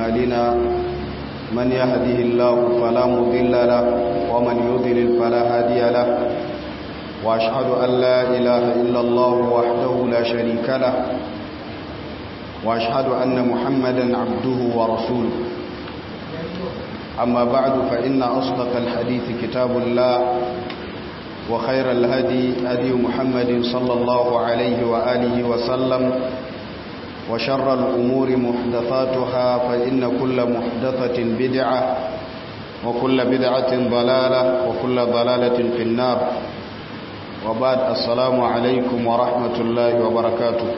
أعمالنا من يهده الله فلا مضل له ومن يضلل فلا هادي له وأشهد أن لا إله إلا الله وحده لا شريك له وأشهد أن محمدا عبده ورسوله أما بعد فإن أصدق الحديث كتاب الله وخير الهدي هدي محمد صلى الله عليه وآله وسلم وشر الأمور محدثاتها فإن كل محدثة بدعة وكل بدعة ضلالة وكل ضلالة في النار وبعد السلام عليكم ورحمة الله وبركاته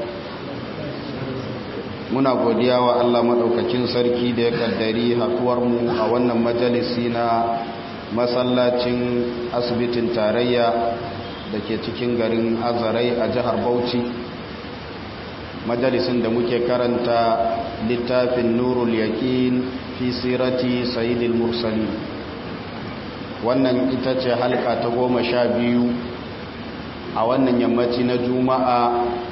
muna godiya wa Allah maɗaukakin sarki da ya kaddari haɗuwarmu a wannan majalisi na masallacin asibitin tarayya da ke cikin garin azarai a jihar bauchi majalisin da muke karanta littafin nurul yaƙin fi sirati sayidil mursali wannan ita ce halka ta goma sha biyu a wannan yammaci na juma'a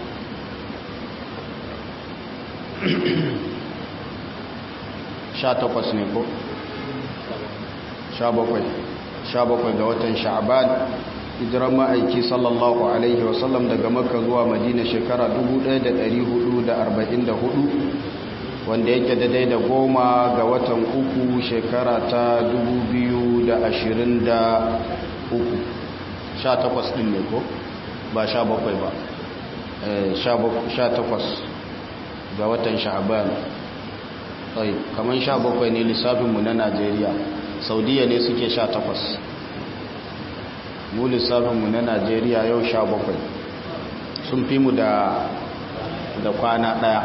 sha takwas ne ko? sha bakwai sha bakwai ga watan sha'aban hijiran ma'aiki sallallahu alaihi wasallam daga makka zuwa madina shekara 1444 wanda yake daidai da goma ga watan uku shekara ta 2023 sha takwas din ne ko? ba sha bakwai ba sha takwas ga watan sha'aban tsaye kamar sha bakwai ne lissafinmu na najeriya saudiya ne suke sha takwas mu lissafinmu na najeriya yau sha bakwai sun fi mu da da kwana daya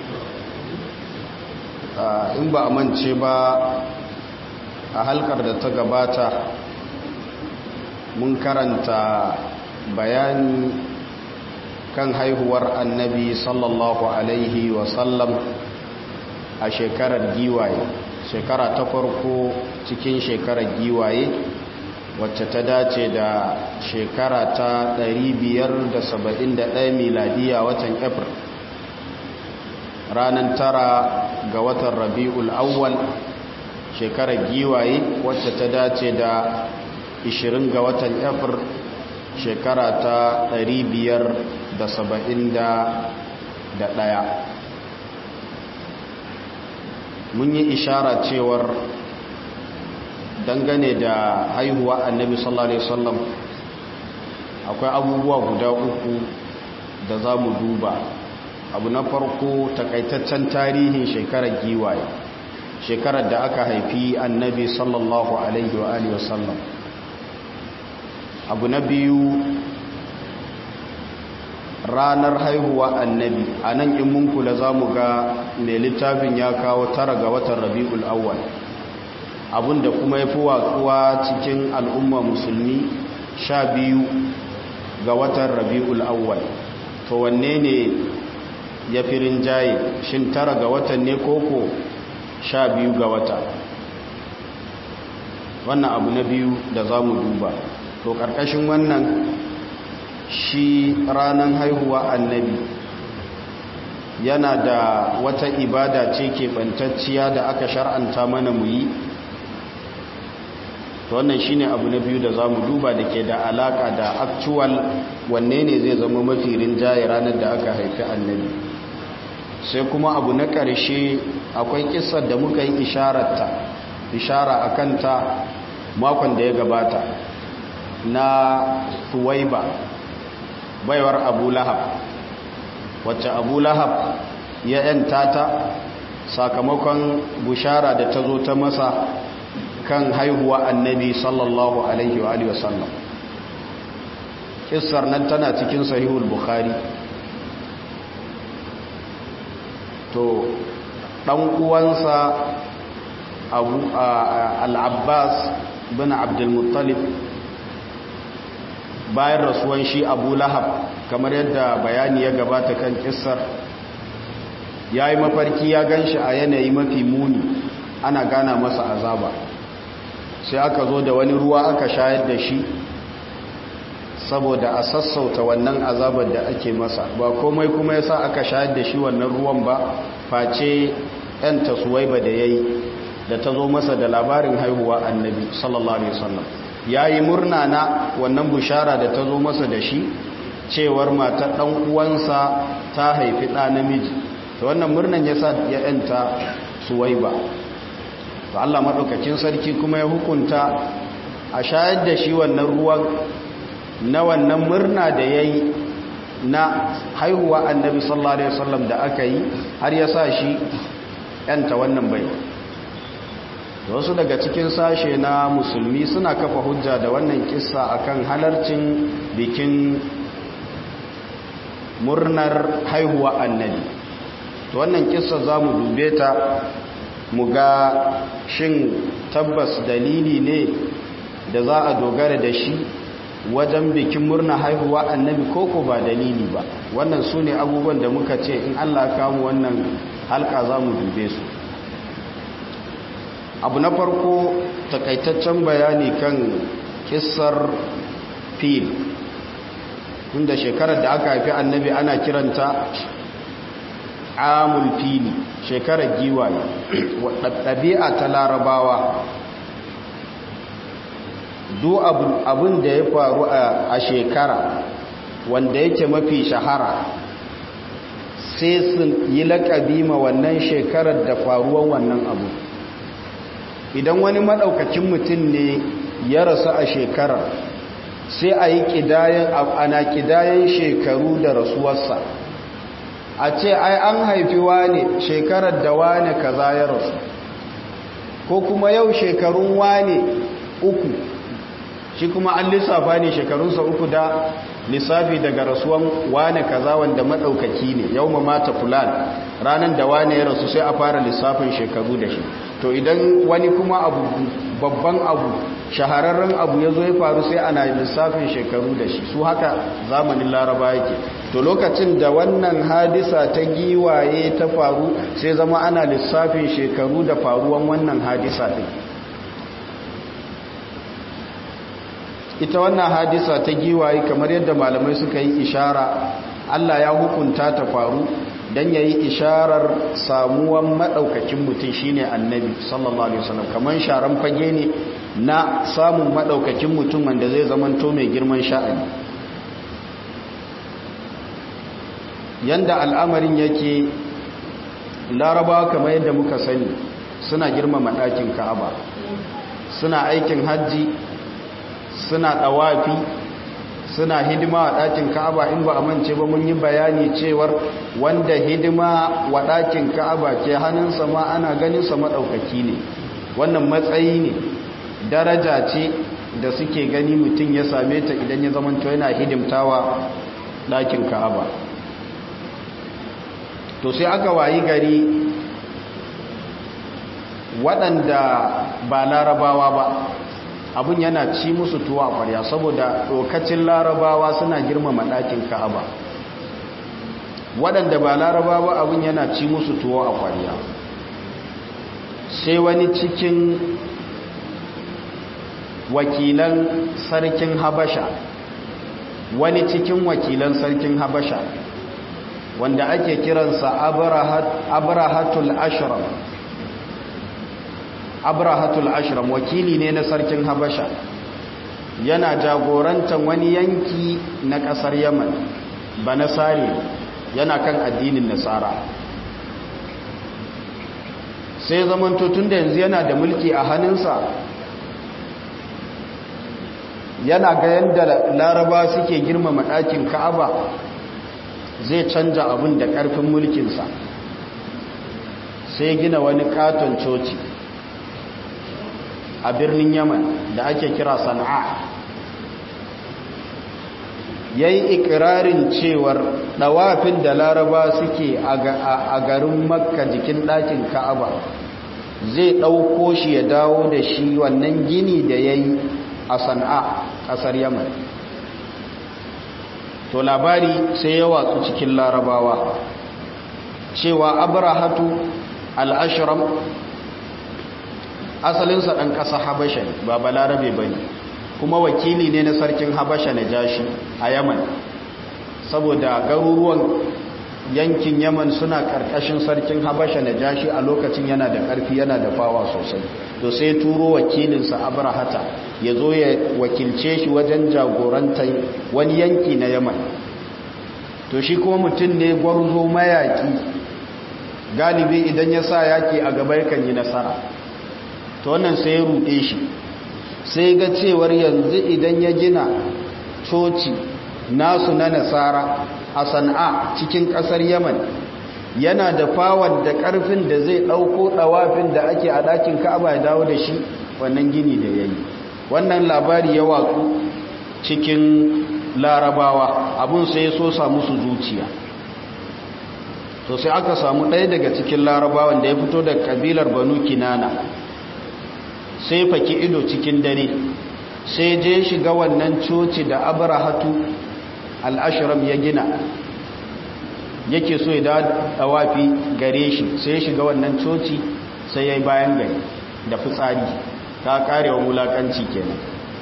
in ba a mance ba a halkar da ta gabata mun karanta bayani kan haihuwar annabi sallallahu alaihi wasallam a shekarar giwaye shekara ta farko cikin shekarar giwaye wacce ta dace da shekara ta 571 miladiya watan april ranar tara ga watan rabi'ul awwal shekarar giwaye wacce ta dace da 20 ga watan april shekara ta 571 mun yi ishara cewar dangane da haihuwa annabi sallallahu alaihi wasallam akwai abubuwa guda uku da za mu duba abu na farko takaitaccen tarihin shekarar giwaye shekarar da aka haifi annabi sallallahu alaihi wa alihi wasallam abu na biyu ranar haihuwa annabi a nan in mun kula za mu ga mai littafin ya kawo tara ga watan rabi'ul awwal abinda kuma ya fi watsuwa cikin al'umma musulmi sha biyu ga watan rabi'ul awwal to wanne ne ya fi rinjaye shin tara ga watan ne koko sha biyu ga wata wannan abu na biyu da za mu duba to ƙarƙashin wannan shi ranar haihuwa annabi yana da wata ibada ce keɓantacciya da aka shar'anta mana mu yi wannan shine abu na biyu da za mu duba da ke da alaka da actual wanne ne zai zama mafi rinjaye ranar da aka haifi annabi sai kuma abu na ƙarshe akwai kisar da muka yi ishararta ishara a kanta makon da ya gabata na tuwaiba baiwar abu lahab wacce abu lahab ya yanta ta sakamakon bushara da ta zo ta masa kan haihuwa annabi sallallahu alaihi wa wasallam kissar nan tana cikin sahihul bukhari to dan uwansa abu al-abbas bin abdul muttalib bayan rasuwan shi abu lahab kamar yadda bayani ya gabata kan kissar ya yi mafarki ya gan shi a yanayi mafi muni ana gana masa azaba sai aka zo da wani ruwa aka shayar da shi saboda a sassauta wannan azabar da ake masa ba komai kuma yasa aka shayar da shi wannan ruwan ba face 'yanta suwaiba da ya yi da ta zo masa da labarin haihuwa annabi sallallahu alaihi wasallam ya yi murna na wannan bushara da ta zo masa da shi cewar matar ɗan uwansa ta haifi ɗa namiji da wannan murnan ya sa ya ‘yanta suwaiba to Allah maɗaukakin sarki kuma ya hukunta a shayar da shi wannan ruwan na wannan murna da ya yi na haihuwa annabi sallallahu alaihi wasallam da aka yi har ya sa shi ‘yanta wannan baiwa wasu daga cikin sashe na musulmi suna kafa hujja da wannan kissa akan halarcin bikin murnar haihuwa annabi to wannan kissa za mu dube ta mu ga shin tabbas dalili ne da za a dogara da shi wajen bikin murna haihuwa annabi koko ba dalili ba wannan su ne abubuwan da muka ce in allah kamu wannan halka za mu dube su abu na farko takaitaccen bayani kan kissar fil inda shekarar da aka haifi annabi ana kiranta amul fili shekarar giwaye ɗabi'a ta larabawa duk abin da ya faru a shekara wanda yake mafi shahara sai sun yi laƙabi ma wannan shekarar da faruwan wannan abu idan wani maɗaukakin mutum ne ya rasu a shekarar sai a yi ƙidayen ana ƙidayen shekaru da rasuwarsa a ce ai an haifi wane shekarar da wane kaza ya rasu ko kuma yau shekarun wane uku shi kuma an lissafa ne shekarunsa uku da lissafi daga rasuwan wane kaza wanda maɗaukaki ne yau ma mata fulan ranar da wane ya rasu sai a fara lissafin shekaru da shi to idan wani kuma abu babban abu shahararren abu ya zo ya faru sai ana lissafin shekaru da shi su haka zamanin laraba yake to lokacin da wannan hadisa ta giwaye ta faru sai zama ana lissafin shekaru da faruwan wannan hadisa ɗin ita wannan hadisa ta giwaye kamar yadda malamai suka yi ishara Allah ya hukunta ta faru don ya yi isharar samuwan maɗaukakin mutum shine annabi sallallahu alaihi wasallam kamar sharan fage ne na samun maɗaukakin mutum wanda zai zamanto mai girman sha'ani yanda al'amarin yake larabawa kamar yadda muka sani suna girmama ɗakin ka'aba suna aikin hajji suna ɗawafi suna hidima wa ɗakin ka'aba in ba a mance ba mun yi bayani cewar wanda hidima wa ɗakin ka'aba ke hannunsa ma ana ganinsa maɗaukaki ne wannan matsayi ne daraja ce da suke gani mutum ya same ta idan ya zamanto yana hidimtawa ɗakin ka'aba to sai aka wayi gari waɗanda ba larabawa ba abun yana ci musu tuwa a ƙwarya saboda lokacin larabawa suna girmama ɗakin ka'aba waɗanda ba larabawa abun yana ci musu tuwa a ƙwarya sai wani cikin wakilan sarkin habasha wani cikin wakilan sarkin habasha wanda ake kiransa abrahatul ashram abrahatul ashram wakili ne na sarkin habasha yana jagorantar wani yanki na kasar yaman ba nasari yana kan addinin nasara sai zamanto tun da yanzu yana da mulki a hannunsa yana ga yadda laraba suke girmama ɗakin ka'aba zai canja abin da ƙarfin mulkinsa sai gina wani katon coci a birnin yaman da ake kira sana'a ya yi ikirarin cewar ɗawafin da laraba suke a garin makka jikin ɗakin ka'aba zai ɗauko shi ya dawo da shi wannan gini da ya yi a sana'a ƙasar yaman to labari sai ya watsu cikin larabawa cewa abrahatu al'ashiram asalinsa ɗan ƙasa habasha ba balarabe ba ne kuma wakili ne na sarkin habasha na jashi a yaman saboda garuruwan yankin yaman suna karkashin sarkin habasha na jashi a lokacin yana da karfi yana da fawa sosai to sai turo wakilinsa abrahata ya zo ya wakilce shi wajen jagorantar wani yanki na yaman to shi kuma mutum ne gwarzo mayaki galibi idan ya sa yaki a gaba yakan yi nasara to wannan sai ya ruɗe shi sai ga cewar yanzu idan ya gina coci nasu na nasara a sana'a cikin ƙasar yaman yana da fawar da ƙarfin da zai ɗauko ɗawafin da ake a ɗakin ka'aba ya dawo da shi wannan gini da ya yi wannan labari ya watsu cikin larabawa abun sai ya so samu su zuciya to sai aka samu ɗaya daga cikin larabawan da ya fito da kabilar banu kinana sai faki ido cikin dare sai je shiga wannan coci da abrahatu al'ashiram ya gina yake so ya dawafi gare shi sai ya shiga wannan coci sai ya yi bayan gari da fitsari ta karewa wulakanci kenan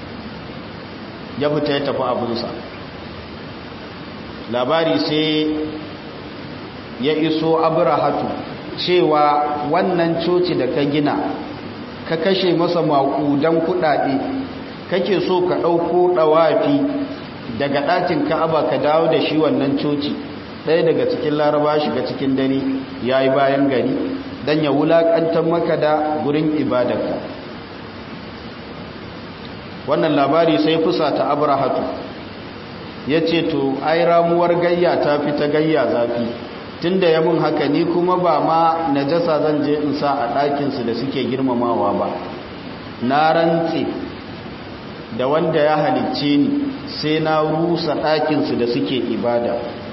ya fita ya tafi abinsa labari sai ya iso abrahatu cewa wannan coci da ka gina ka kashe masa maƙudan kuɗaɗe kake so ka ɗauko ɗawafi daga ɗakin ka'aba ka dawo da shi wannan coci ɗaya daga cikin laraba shiga cikin dare ya yi bayan gari don ya wulaƙantar maka da gurin ibadarka wannan labari sai fusa ta abrahatu ya ce to ai ramuwar gayya ta fi ta gayya zafi tun da ya mun haka ni kuma ba ma najasa zan je in sa a ɗakinsu da suke girmamawa ba na rantse da wanda ya halicce ni sai na rusa ɗakinsu da suke ibada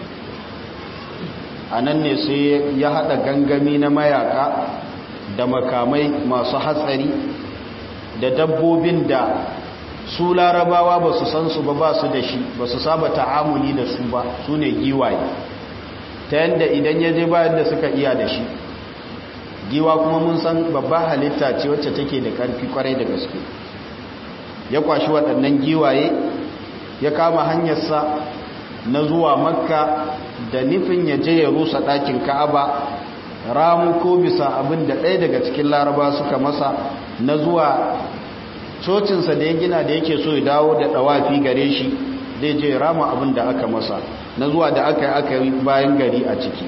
a nan ne sai ya haɗa gangami na mayaka da makamai masu hatsari da dabbobin da su larabawa ba su san su ba ba su da shi ba su saba ta'amuli da su ba su ne giwaye ta yadda idan ya je bayan da suka iya da shi giwa kuma mun san babba halitta ce wacce take da ƙarfi kwarai da gaske ya kwashi waɗannan giwaye ya kama hanyarsa na zuwa makka da nufin ya je ya rusa ɗakin ka'aba ramu ko bisa abin da ɗaya daga cikin laraba suka masa na zuwa cocinsa da ya gina da yake so ya dawo da ɗawafi gare shi zai je rama abin da aka masa na zuwa da aka yi aka yi bayan gari a ciki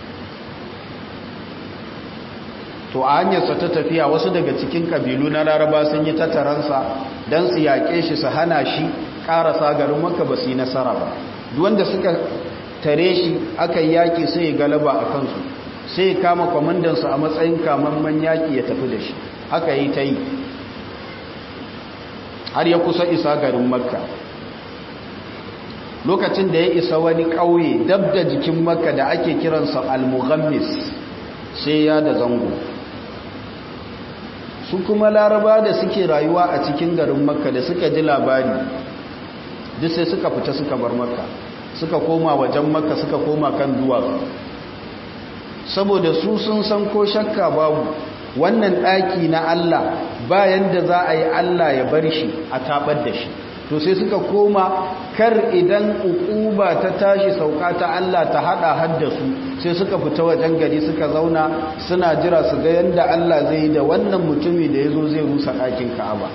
to a hanyarsa ta tafiya wasu daga cikin kabilu na laraba sun yi tattaransa don su yaƙe shi su hana shi ƙarasa garin maka ba su yi nasara ba wanda suka tare shi aka yi yaƙi sai ya galaba a kansu sai ya kama kwamandansu a matsayin kamamman yaƙi ya tafi da shi haka yi ta yi har ya kusa isa garin makka lokacin da ya isa wani ƙauye dab da jikin makka da ake kiransa al-mughammis sai ya da zango su kuma laraba da suke rayuwa a cikin garin makka da suka ji labari duk sai suka fita suka bar makka suka koma wajen makka suka koma kan duwatsu saboda su sun san ko shakka babu wannan ɗaki na Allah bayan da za a yi Allah ya bar shi a tabar da shi to sai suka koma kar idan ukuba ta tashi sauka ta Allah ta hada haddasu sai suka fita wajen gari suka zauna suna jira su ga yanda Allah zai yi da wannan mutumi da yazo zai rusa ɗakin Ka'aba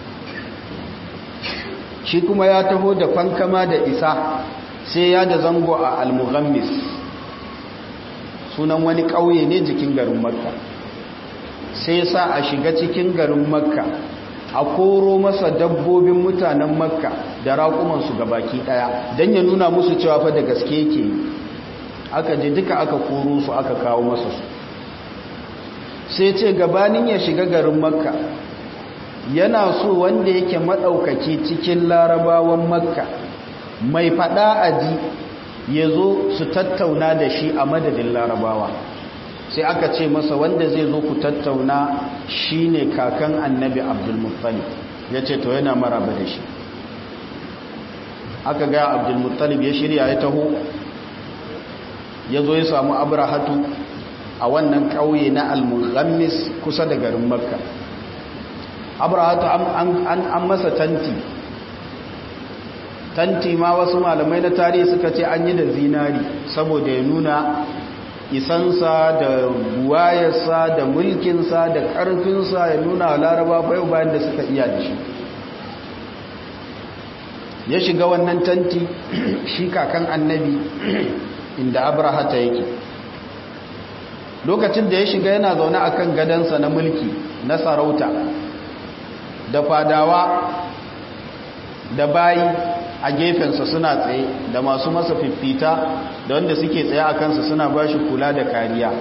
shi kuma ya taho da fankama da isa sai ya da zango a al-mughammis sunan wani ƙauye ne jikin garin Makka sai sa a shiga cikin garin Makka a koro masa dabbobin mutanen makka da raƙumansu ga baki ɗaya don ya nuna musu cewa fa da gaske yake aka je duka aka koro su aka kawo masa su sai ce gabanin ya shiga garin makka yana so wanda yake maɗaukaki cikin larabawan makka mai faɗa aji ya zo su tattauna da shi a madadin larabawa sai aka ce masa wanda zai zo ku tattauna shine kakan annabi abdulmuttalib ya ce to yana maraba da shi aka ga abdulmuttalib ya shirya ya taho ya zo ya samu abrahatu a wannan ƙauye na al-mughammis kusa da garin makka abrahatu an masa tanti tanti ma wasu malamai na tarihi suka ce an yi da zinari saboda ya nuna isansa da buwayarsa da mulkinsa da ƙarfinsa ya nuna laraba bayan bayan da suka iya da shi ya shiga wannan tanti shi kakan annabi inda abrahata yake lokacin da ya shiga yana zaune akan gadansa na mulki na sarauta da fadawa da bayi a gefensa suna tsaye da masu masa fiffita da wanda suke tsaye a kansa suna ba shi kula da kariya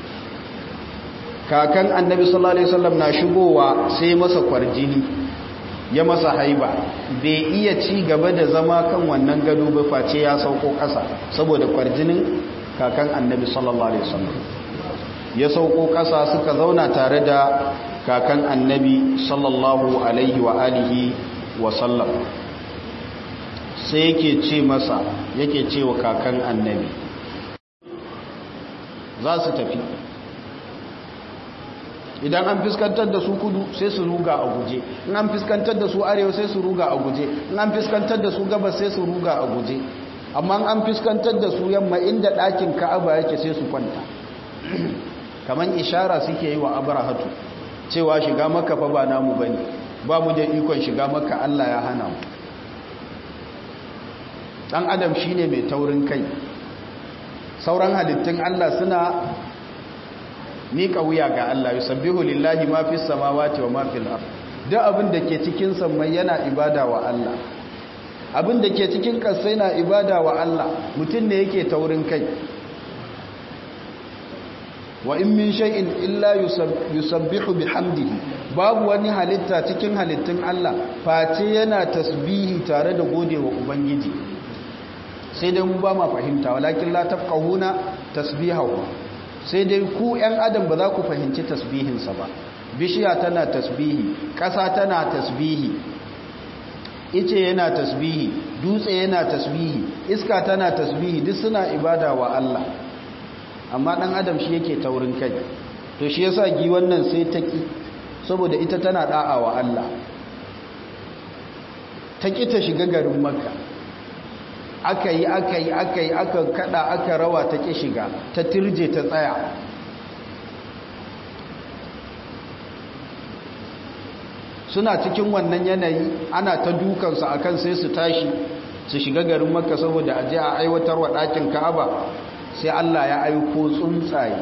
kakan annabi sallallahu alaihi wasallam na shigowa sai masa kwarjini ya masa haiba bai iya ci gaba da zama kan wannan gado ba face ya sauko ƙasa saboda kwarjinin kakan annabi sallallahu alaihi wasallam ya sauko ƙasa suka zauna tare da kakan annabi sallallahu alaihi wa alihi wa sallam sai yake ce masa yake ce wa kakan annabi za su tafi idan an fiskantar da su kudu sai su ruga a guje in an fiskantar da su arewa sai su ruga a guje in an fiskantar da su gabas sai su ruga a guje amma an fiskantar da su yamma inda ɗakin ka'aba yake sai su kwanta kamar ishara suke yi wa abrahatu cewa shiga maka fa ba namu bane ba mu da ikon shiga maka Allah ya hana mu dan adam shine mai taurin kai sauran halittun Allah suna mika wuya ga Allah yusabbihu lillahi ma fis samawati wa ma fil ard duk abin da ke cikin sammai yana ibada wa Allah abin da ke cikin ƙasai na ibada wa Allah mutum ne yake taurin kai wa in min shay'in illa yusabbihu bihamdihi babu wani halitta cikin halittun Allah face yana tasbihi tare da godewa ubangiji sai dai mu ba ma fahimta walakin la tafqahuna tasbihahu sai dai ku ƴan adam ba za ku fahimci tasbihinsa ba bishiya tana tasbihi ƙasa tana tasbihi ice yana tasbihi dutse yana tasbihi iska tana tasbihi duk suna ibada wa Allah amma dan adam shi yake taurin kai to shi yasa gi wannan sai ta ki saboda ita tana da'a wa Allah ta ki ta shiga garin makka aka yi aka yi aka yi aka kada aka rawa ta ki shiga ta tirje ta tsaya suna cikin wannan yanayi ana ta dukansu akan sai su tashi su shiga garin makka saboda aje a aiwatar wa ɗakin ka'aba sai Allah ya aiko tsuntsaye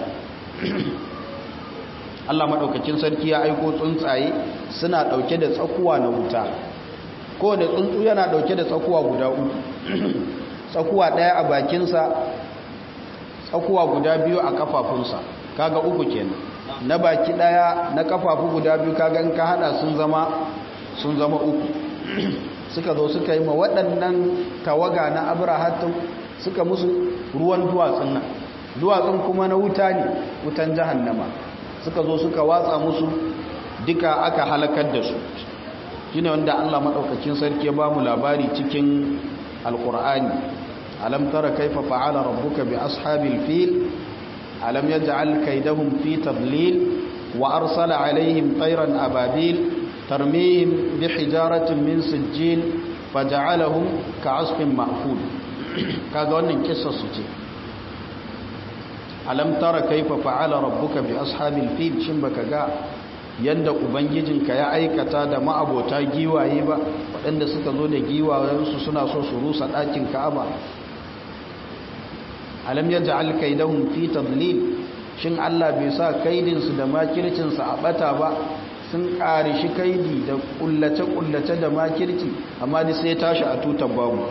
Allah maɗaukakin sarki ya aiko tsuntsaye suna ɗauke da tsakuwa na wuta ko da tsuntsu yana ɗauke da tsakuwa guda uku tsakuwa ɗaya a bakinsa tsakuwa guda biyu a kafafunsa kaga uku kenan na baki ɗaya na kafafu guda biyu kaga in ka hada sun zama sun zama uku suka zo suka yi ma waɗannan tawaga na abrahatun suka musu ruwan duwatsun nan duwatsun kuma na wuta ne wutan jahannama suka zo suka watsa musu duka aka halakar da su shine wanda Allah madaukakin sarki ya bamu labari cikin alqur'ani alam tara kaifa fa'ala rabbuka bi ashabil fil alam yaj'al kaydahum fi tadlil wa arsala alaihim tayran ababil tarmihim bihijaratin min sijjil faja'alahum ka'asfin ma'kul kaga wannan kissar su ce alam tara kaifa fa'ala rabbuka bi ashabil fil shin baka ga yanda ubangijinka ya aikata da ma'abota giwaye ba waɗanda suka zo da giwayensu suna so su rusa ɗakin ka'aba alam yaj'al kaidahum fi tadlil shin Allah bai sa kaidinsu da makircinsu a bata ba sun ƙari shi kaidi da kullace-kullace da makirci amma ni sai tashi a tutar babu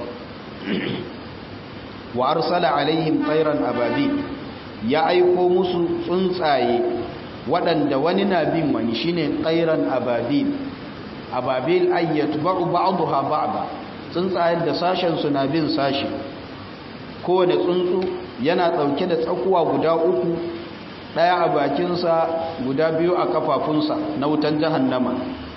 wa arsala alaihim tsairan ababi ya aiko musu tsuntsaye waɗanda wani na bin wani shine tsairan ababil ababil ayyatu ba'u ba'daha ba'da tsuntsayen da sashen su na bin sashi kowane tsuntsu yana ɗauke da tsakuwa guda uku ɗaya a bakinsa guda biyu a kafafunsa na wutan jahannama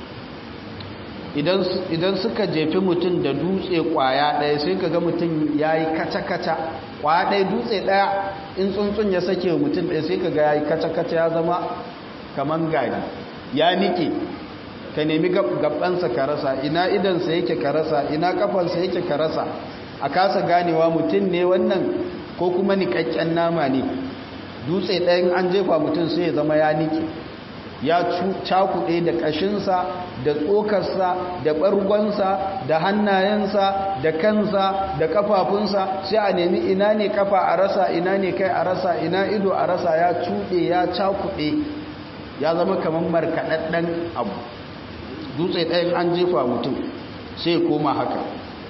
idan suka jefi mutum da dutse kwaya ɗaya sai ka ga mutum ya yi kaca-kaca kwaya ɗaya dutse ɗaya in tsuntsun ya sake mutum ɗaya sai ka ga ya yi kaca-kaca ya zama kamar gari ya nike ka nemi gabansa ka rasa ina idansa yake ka rasa ina kafansa yake ka rasa a kasa ganewa mutum ne wannan ko kuma niƙaƙƙen nama ne dutse ɗayan an jefa mutum sai ya zama ya niƙe ya cakuɗe da ƙashinsa da tsokarsa da ɓargonsa da hannayensa da kansa da ƙafafunsa sai a nemi ina ne ƙafa a rasa ina ne kai a rasa ina ido a rasa ya cuɗe ya cakuɗe ya zama kamar markaɗaɗɗen abu dutse ɗayan an jefa mutum sai koma haka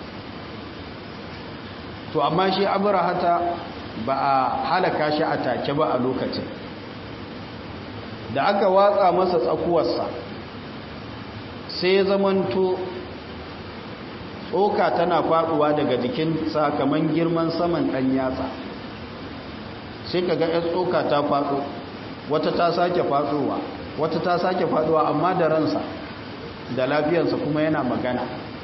to amma shi abrahata ba a halaka shi a take ba a lokacin da aka watsa masa tsakuwarsa sai zamanto tsoka tana faduwa daga jikin sakaman girman saman ɗan yatsa sai ka ga ‘yan tsoka ta faɗo wata ta sake faɗowa wata ta sake faɗowa amma da ransa da lafiyarsa kuma yana magana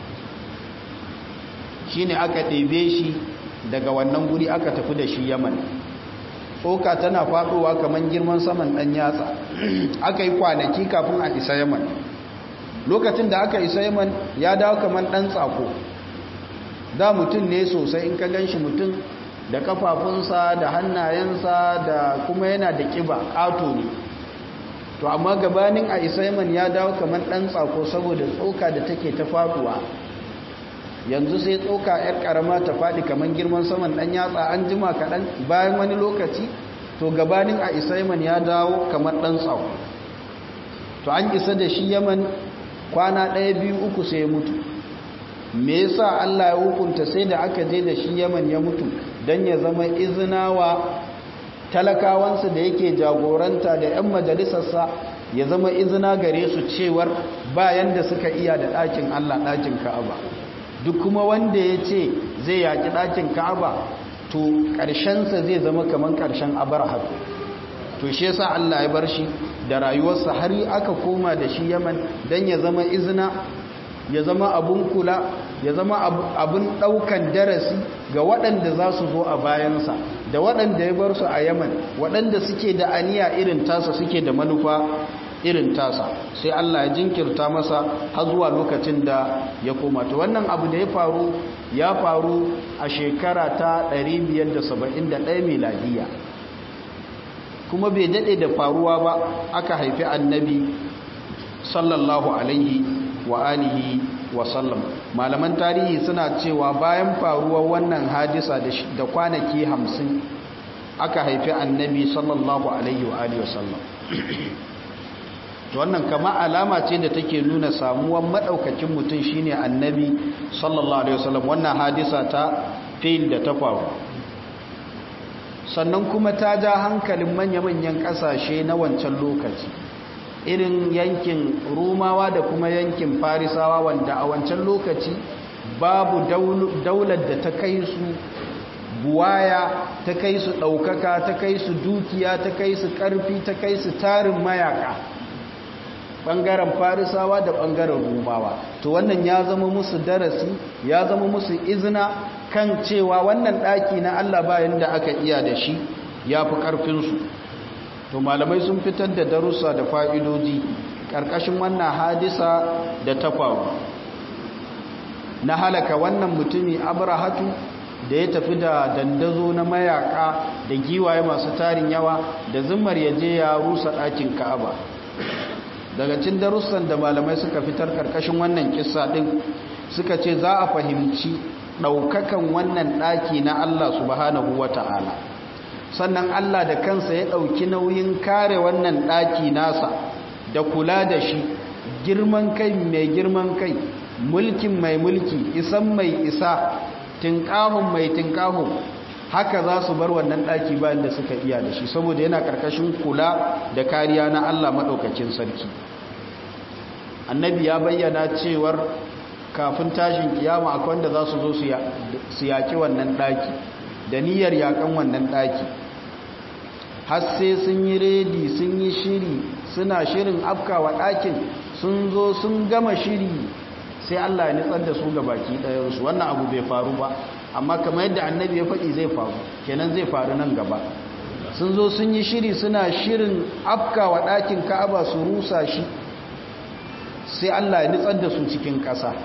shi ne aka ɗebe shi daga wannan guri aka tafi da shi yaman tsoka tana faɗowa kamar girman saman ɗan yatsa aka yi kwanaki kafin a isa yaman lokacin da aka isa yaman ya dawo kamar ɗan tsako da mutum ne sosai in ka gan shi mutum da kafafunsa da hannayensa da kuma yana da ƙiba ƙato ne to amma gabanin a isa yaman ya dawo kamar ɗan tsako saboda tsoka da take ta faɗuwa yanzu sai tsoka 'yar karama ta faɗi kamar girman saman ɗan yatsa an jima kaɗan bayan wani lokaci to gabanin a isa yaman ya dawo kamar ɗan tsawo to an isa da shi yaman kwana ɗaya biyu uku sai ya mutu me yasa Allah ya hukunta sai da aka je da shi yaman ya mutu don ya zama izina wa talakawansa da yake jagoranta da 'yan majalisarsa ya zama izina gare su cewar bayan da suka iya da ɗakin Allah ɗakin ka'aba duk kuma wanda ya ce zai yaƙi ɗakin ka'aba to ƙarshensa zai zama kamar ƙarshen abarhar to shi yasa Allah ya bar shi da rayuwarsa har aka koma da shi yaman don ya zama izina ya zama abun kula ya zama abun ɗaukan darasi ga waɗanda za su zo a bayansa da waɗanda ya bar su a yaman waɗanda suke da aniya irin tasa suke da manufa irin tasa sai Allah ya jinkirta masa har zuwa lokacin da ya koma to wannan abu da ya faru ya faru a shekara ta 571 miladiya kuma bai dade da faruwa ba aka haifi annabi sallallahu alaihi wa alihi wa sallam malaman tarihi suna cewa bayan faruwar wannan hadisa da kwanaki 50 aka haifi annabi sallallahu alaihi wa alihi wa sallam wannan kama alama ce da take nuna samuwan madaukakin mutum shine annabi sallallahu alaihi wasallam wannan hadisa ta fil da ta faru sannan kuma ta ja hankalin manya-manyan kasashe na wancan lokaci irin yankin rumawa da kuma yankin farisawa wanda a wancan lokaci babu daular da ta kai su buwaya ta kai su ɗaukaka ta kai su dukiya ta kai su ƙarfi ta kai su tarin mayaka ɓangaren farisawa da ɓangaren rumawa to wannan ya zama musu darasi ya zama musu izina kan cewa wannan ɗaki na allah bayan da aka iya da shi ya fi ƙarfinsu to malamai sun fitar da darussa da fa'idoji ƙarƙashin wannan hadisa da ta faru na halaka wannan mutumi abrahatu da ya tafi da dandazo na mayaka da giwaye masu tarin yawa da zimmar ya je ya rusa ɗakin ka'aba daga cin darussan da malamai suka fitar karkashin wannan kissa ɗin suka ce za a fahimci ɗaukakan wannan ɗaki na Allah subhanahu wa ta'ala sannan Allah da kansa ya ɗauki nauyin kare wannan ɗaki nasa da kula da shi girman kai mai girman kai mulkin mai mulki isan mai isa tinkahun mai tinkahun haka za su bar wannan ɗaki bayan da suka iya da shi saboda yana ƙarƙashin kula da kariya na Allah maɗaukacin sarki annabi ya bayyana cewar kafin tashin kiyama akwai wanda za su zo su yaƙi wannan ɗaki da niyyar yaƙan wannan ɗaki har sai sun yi redi sun yi shiri suna shirin afkawa ɗakin sun zo sun gama shiri sai Allah ya nitsar da su ga baki ɗayansu wannan abu bai faru ba amma kamar yadda annabi ya faɗi zai faru kenan zai faru nan gaba sun zo sun yi shiri suna shirin afkawa ɗakin ka'aba su rusa shi sai Allah ya nitsar da su cikin ƙasa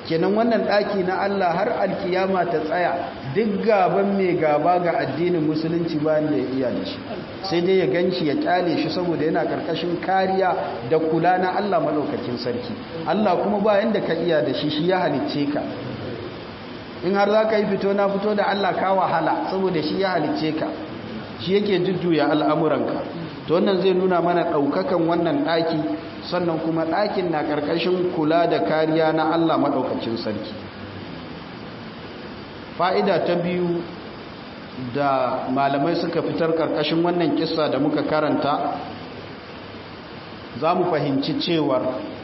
kenan wannan ɗaki na Allah har alkiyama ta tsaya duk gaban mai gaba ga addinin musulunci bayan da ya iya da shi sai dai ya ganshi ya kyale shi saboda yana karkashin kariya da kula na Allah madaukakin sarki Allah kuma bayan da ka iya da shi shi ya halicce ka in har za ka yi fito na fito da Allah ka wahala saboda shi ya halicce ka shi yake jujjuya al'amuranka to wannan zai nuna mana ɗaukakan wannan ɗaki sannan kuma ɗakin na ƙarƙashin kula da kariya na Allah maɗaukacin sarki fa'ida ta biyu da malamai suka fitar ƙarƙashin wannan kisa da muka karanta za mu fahimci cewar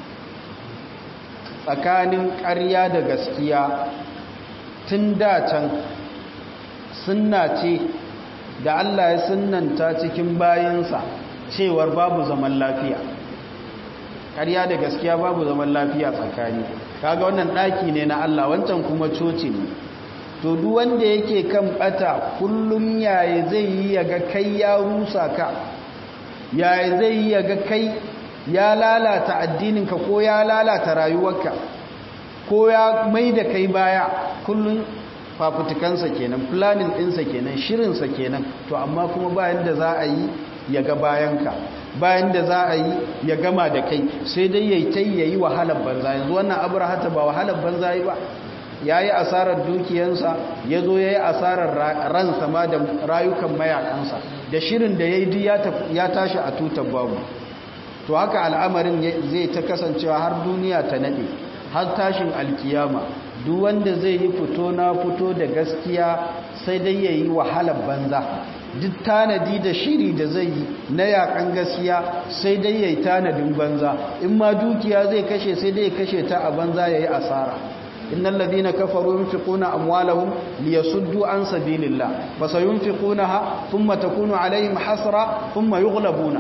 tsakanin ƙarya da gaskiya tun datan sunna ce da Allah ya sunnanta cikin bayansa cewar babu zaman lafiya ƙarya da gaskiya babu zaman lafiya tsakani kaga wannan ɗaki ne na Allah wancan kuma coci ne to duk wanda yake kan bata kullum yaya zai yi ya ga kai ya rusa ka yaya zai yi ya ga kai ya lalata addininka ko ya lalata rayuwarka ko ya mai da kai baya kullum fafutukansa kenan planning ɗinsa kenan shirinsa kenan to amma kuma bayan da za a yi ya ga bayanka bayan da za a yi ya gama da kai sai dai ya yi ta yi wahalar banza yanzu wannan abrahata ba wahalar banza yi ba ya yi asarar dukiyansa ya zo ya yi asarar ransa ma da rayukan mayakansa da shirin da ya yi ya tashi a tutar babu to haka al'amarin zai ta kasancewa har duniya ta nade har tashin alkiyama duk wanda zai yi fito na fito da gaskiya sai dai ya yi wahalar banza duk tanadi da shiri da zai yi na yakan gaskiya sai dai ya yi tanadin banza in ma dukiya zai kashe sai dai ya kashe ta a banza ya yi asara innal ladina kafaru yunfiquna amwalahum liyasuddu an sabilillah fasayunfiqunaha thumma takunu alaihim hasra thumma yughlabuna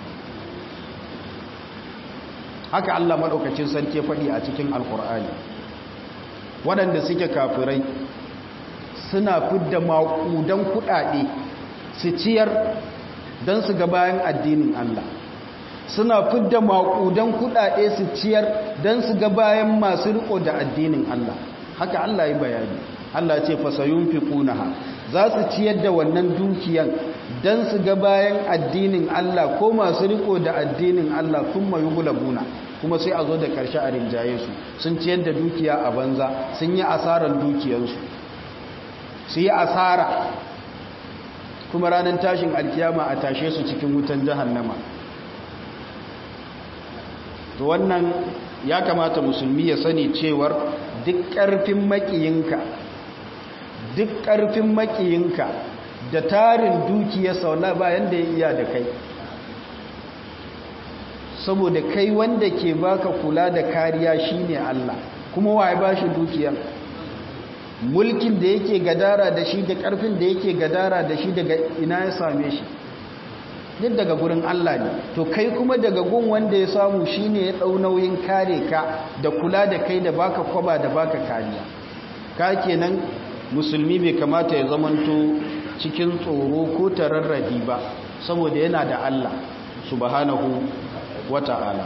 haka Allah maɗaukacin sarki ya faɗi a cikin alkur'ani waɗanda suke kafirai suna fidda maƙudan kuɗaɗe su ciyar don su ga bayan addinin Allah suna fidda maƙudan kuɗaɗe su ciyar don su ga bayan masu riko da addinin Allah haka Allah ya bayani Allah ce fasayun fi ƙunaha za su ciyar da wannan dukiyan don su ga bayan addinin Allah ko masu riko da addinin Allah sun mayu gulabuna kuma sai a zo da ƙarshe a rinjaye su sun ciyar da dukiya a banza sun yi asarar dukiyarsu su yi asara kuma ranar tashin alkiyama a tashe su cikin wutan jahannama to wannan ya kamata musulmi ya sani cewar duk ƙarfin makiyinka duk ƙarfin makiyinka da tarin dukiyar saula bayan da ya iya da kai saboda kai wanda ke baka kula da kariya shine Allah kuma waye bashi dukiyar mulkin da yake gadara da shi da ƙarfin da yake gadara da shi daga ina ya same shi duk daga gurin Allah ne to kai kuma daga gun wanda ya samu shine ya dau nauyin kare ka da kula da kai da baka kwaba da baka kariya ka kenan musulmi bai kamata ya zamanto cikin tsoro ko tararrabi ba saboda yana da Allah subhanahu wata'ala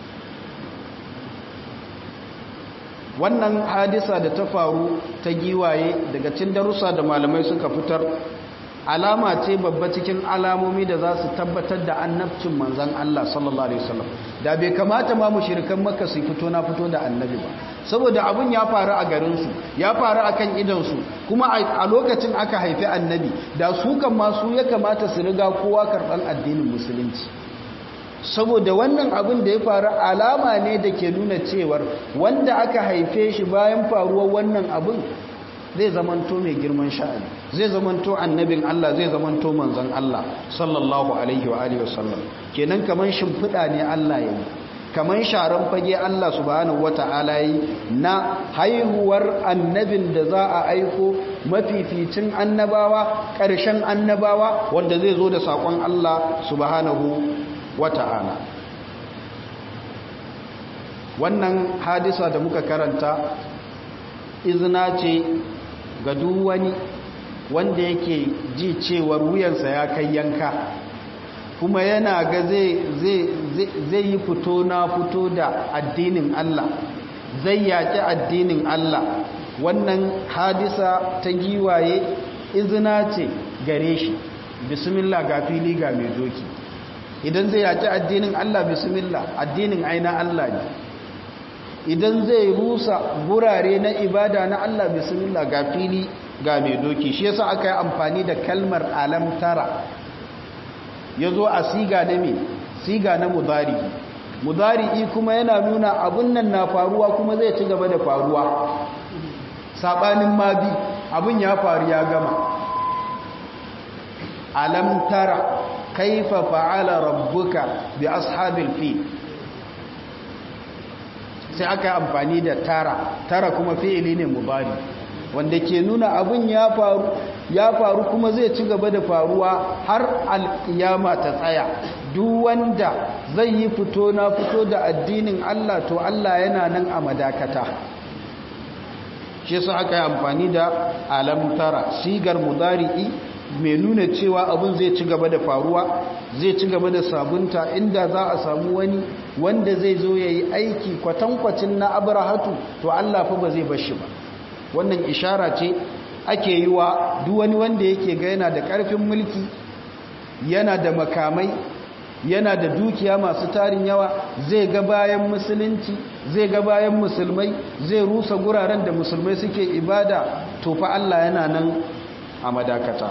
wannan hadisa da ta faru ta giwaye daga cin darussa da malamai suka fitar alama ce babba cikin alamomi da za su tabbatar da annabcin manzan Allah sallallahu alaihi wasallam da bai kamata ma mushrikan makka su fito na fito da annabi ba saboda abun ya faru a garin su ya faru akan idan su kuma a lokacin aka haifi annabi da su kan ma su ya kamata su riga kowa karban addinin musulunci saboda wannan abin da ya faru alama ne da ke nuna cewar wanda aka haife shi bayan faruwar wannan abin zai zamanto mai girman sha'ani zai zamanto annabin Allah zai zamanto manzon Allah sallallahu alaihi wa alihi wasallam kenan kaman shimfida ne Allah yayi kaman sharan fage Allah subhanahu wataala yi na haihuwar annabin da za a aiko mafificin annabawa ƙarshen annabawa wanda zai zo da sakon Allah subhanahu wata'ala wannan hadisa da muka karanta izina ce ga duk wani wanda yake ji cewar wuyansa ya kai yanka kuma yana ga zai yi fito na fito da addinin Allah zai yaƙi addinin Allah wannan hadisa ta giwaye izina ce gare shi bismillah ga fili ga mai doki idan zai yaƙi addinin Allah bismillah addinin aina Allah ne idan zai rusa gurare na ibada na Allah bismillah ga fili ga mai doki shi yasa aka yi amfani da kalmar alam tara yazo a siga na me siga na mudari mudari kuma yana nuna abun nan na faruwa kuma zai ci gaba da faruwa sabanin mabi abun ya faru ya gama alam tara kaifa fa'ala rabbuka bi ashabil fil sai aka yi amfani da tara tara kuma fi'ili ne mubari wanda ke nuna abin ya faru ya faru kuma zai ci gaba da faruwa har alkiyama ta tsaya duk wanda zai yi fito na fito da addinin Allah to Allah yana nan a madakata shi sa aka yi amfani da alam tara sigar mudari'i mai nuna cewa abin zai ci gaba da faruwa zai ci gaba da sabunta inda za a samu wani wanda zai zo ya yi aiki kwatankwacin na abrahatu to Allah fa ba zai bashi ba wannan ishara ce ake yi wa duk wani wanda yake ga yana da ƙarfin mulki yana da makamai yana da dukiya masu tarin yawa zai ga bayan musulunci zai ga bayan musulmai zai rusa guraren da musulmai suke ibada to fa Allah yana nan a madakata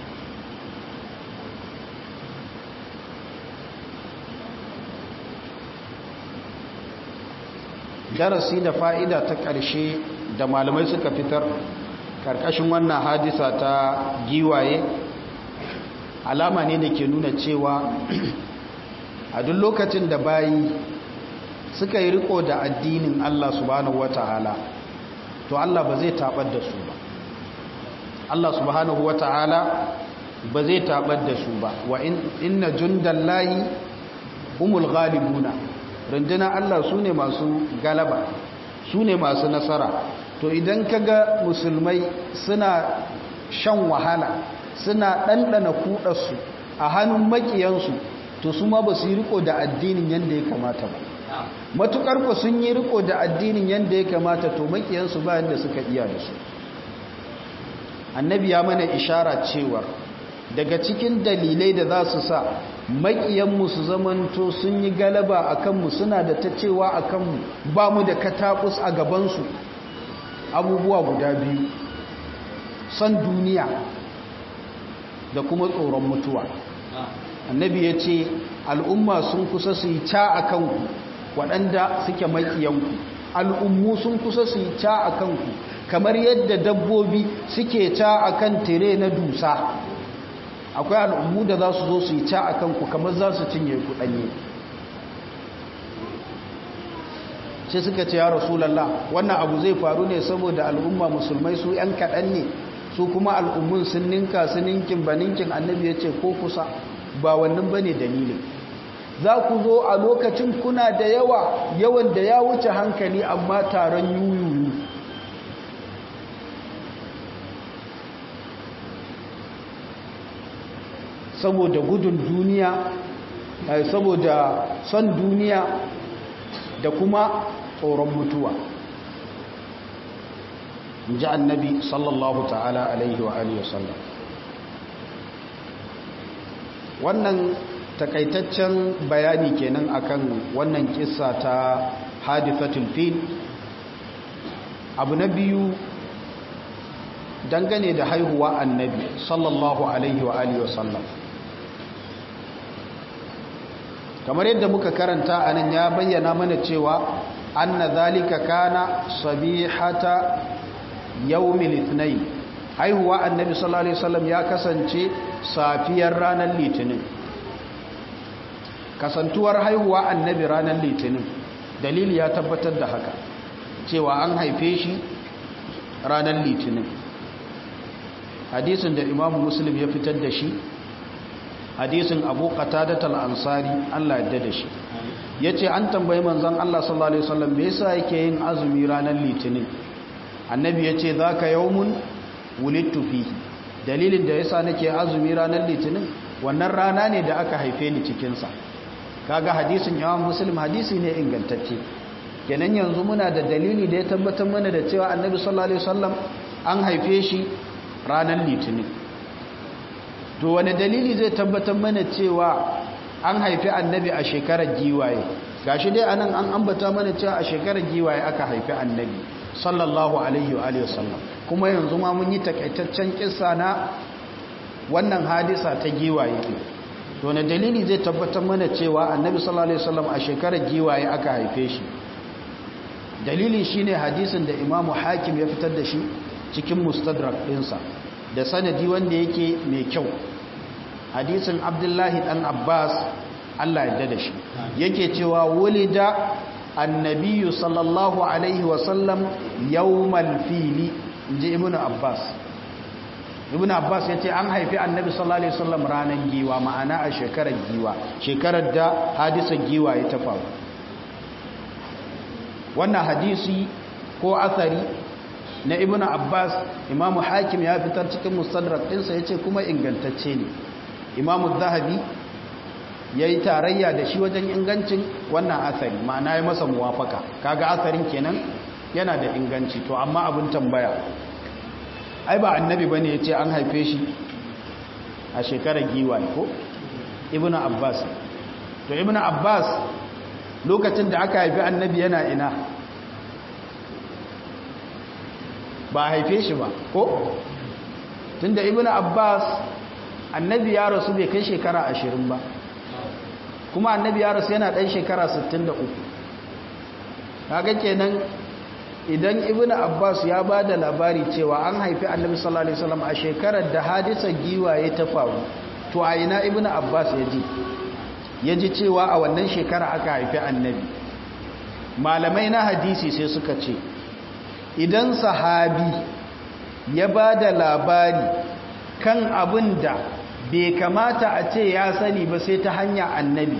darasi da fa'ida ta ƙarshe da malamai suka fitar ƙarƙashin wannan hadisa ta giwaye alama ne da ke nuna cewa a duk lokacin da bayi suka yi riko da addinin Allah subhanahu wata'ala to Allah ba zai tabar da su ba Allah subhanahu wata'ala ba zai tabar da su ba wa inna jundallahi humul ghalibuna rundunar Allah su ne masu galaba su ne masu nasara to idan kaga musulmai suna shan wahala suna ɗanɗana kuɗarsu a hannun makiyansu to su ma ba su yi riko da addinin yadda ya kamata ba matuƙar ku sun yi riko da addinin yadda ya kamata to makiyansu ba yadda suka iya da su annabi ya mana ishara cewar daga cikin dalilai da za su sa makiyanmu su zamanto sun yi galaba a kanmu suna da ta cewa a kanmu ba mu da katakus a gabansu abubuwa guda biyu son duniya da kuma tsoron mutuwa annabi ya ce al'umma sun kusa su yi ca a kanku waɗanda suke makiyanku al'ummu sun kusa su yi ca a kanku kamar yadda dabbobi suke ca a kan tire na dusa akwai al'ummu da za su zo su yi ca a kanku kamar za su cinye kuɗanye sai suka ce ya rasulallah wannan abu zai faru ne saboda al'umma musulmai su ‘yan kaɗan ne su kuma al'ummun sun ninka su ninkin ba ninkin annabi ya ce ko kusa ba wannan ba ne dalilin za ku zo a lokacin kuna da yawa yawan da ya wuce hankali amma taron yuyuyu saboda gudun duniya saboda son duniya da kuma tsoron mutuwa ji annabi sallallahu ta'ala alaihi wa alihi wasallam wannan takaitaccen bayani kenan akan wannan kissa ta hadithatul fil abu na biyu dangane da haihuwa annabi sallallahu alaihi wa alihi wasallam kamar yadda muka karanta a nan ya bayyana mana cewa anna zalika kana sabihata yawmil ithnain haihuwa annabi sallallahu alaihi wasallam ya kasance safiyar ranar litinin kasantuwar haihuwa annabi ranar litinin dalili ya tabbatar da haka cewa an haife shi ranar litinin hadisin da imamu muslim ya fitar da shi hadisin abu qatadat al-ansari Allah yadda da shi yace an tambayi manzon Allah sallallahu alaihi wasallam me yasa yake yin azumi ranar litinin annabi yace zaka yawmun wulidtu fihi dalilin da yasa nake azumi ranar litinin wannan rana ne da aka haife ni cikin sa kaga hadisin imam muslim hadisi ne ingantacce kenan yanzu muna da dalili da ya tabbatar mana da cewa annabi sallallahu alaihi wasallam an haife shi ranar litinin to wani dalili zai tabbatar mana cewa an haifi annabi a shekarar giwaye gashi dai anan an ambata mana cewa a shekarar giwaye aka haifi annabi sallallahu alaihi wa alihi wasallam kuma yanzu ma mun yi takaitaccen kissa na wannan hadisa ta giwaye to na dalili zai tabbatar mana cewa annabi sallallahu alaihi wasallam a shekarar giwaye aka haife shi dalili shine hadisin da imamu hakim ya fitar da shi cikin mustadrak ɗinsa da sanadi wanda yake mai kyau hadisin abdullahi dan abbas allah ya da shi yake cewa wulida annabiyu sallallahu alaihi wasallam yawmal fili inji ibnu abbas ibnu abbas ya ce an haifi annabi sallallahu alaihi wasallam ranar giwa ma'ana a shekarar giwa shekarar da hadisar giwa ya ta faru wannan hadisi ko asari na ibnu abbas imamu hakim ya fitar cikin mustadrak ɗinsa ya ce kuma ingantacce ne imamu zahabi ya yi tarayya da shi wajen ingancin wannan asari ma'ana ya masa muwafaka kaga asarin kenan yana da inganci to amma abin tambaya ai ba annabi ba ne ya ce an haife shi a shekarar giwa ko ibn abbas to ibn abbas lokacin da aka haifi annabi yana ina ba haife shi ba ko tunda ibn abbas annabi ya rasu bai kai shekara ashirin ba kuma annabi ya rasu yana ɗan shekara 63 kaga kenan idan ibnu abbas ya ba da labari cewa an haifi annabi sallallahu alaihi wasallam a shekarar da hadisar giwaye ta faru to a ina ibnu abbas ya ji ya ji cewa a wannan shekara aka haifi annabi malamai na hadisi sai suka ce idan sahabi ya ba da labari kan abin da bai kamata a ce ya sani ba sai ta hanya annabi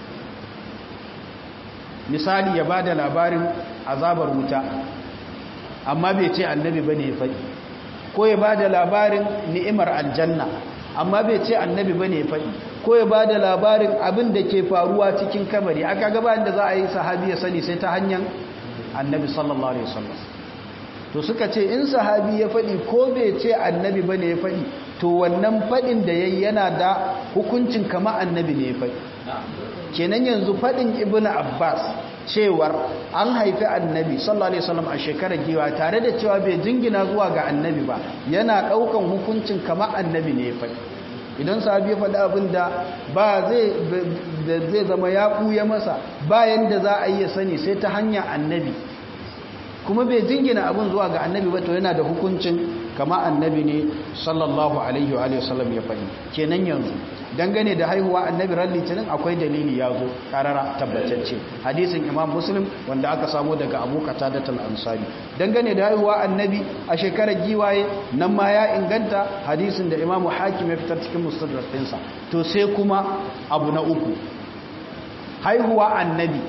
misali ya ba da labarin azabar wuta amma bai ce annabi ba ne ya faɗi ko ya ba da labarin ni'imar aljanna amma bai ce annabi ba ne ya faɗi ko ya ba da labarin abin da ke faruwa cikin kabari aka gaba da za a yi sahabi ya sani sai ta hanyar annabi sallallahu alaihi wasallam to suka ce in sahabi ya faɗi ko bai ce annabi ba ne ya faɗi to wannan faɗin da ya yi yana da hukuncin kama annabi ne ya faɗi kenan yanzu faɗin ibn abbas cewar an haifi annabi sallallahu alaihi wasallam a shekarar giwa tare da cewa bai jingina zuwa ga annabi ba yana ɗaukan hukuncin kama annabi ne ya faɗi idan sahabi ya faɗi abin da ba zai zama ya ɓuya masa bayan da za a yi ya sani sai ta hanyar annabi kuma bai jingina abin zuwa ga annabi ba to yana da hukuncin kama annabi ne sallallahu alaihi wa sallam ya faɗi kenan yanzu dangane da haihuwa annabi ran litinin akwai dalili ya zo karara tabbatacce hadisin imam muslim wanda aka samo daga abu qatadatul ansari dangane da haihuwa annabi a shekarar giwaye nan ma ya inganta hadisin da imam hakim ya fitar cikin mustadrak ɗinsa to sai kuma abu na uku haihuwa annabi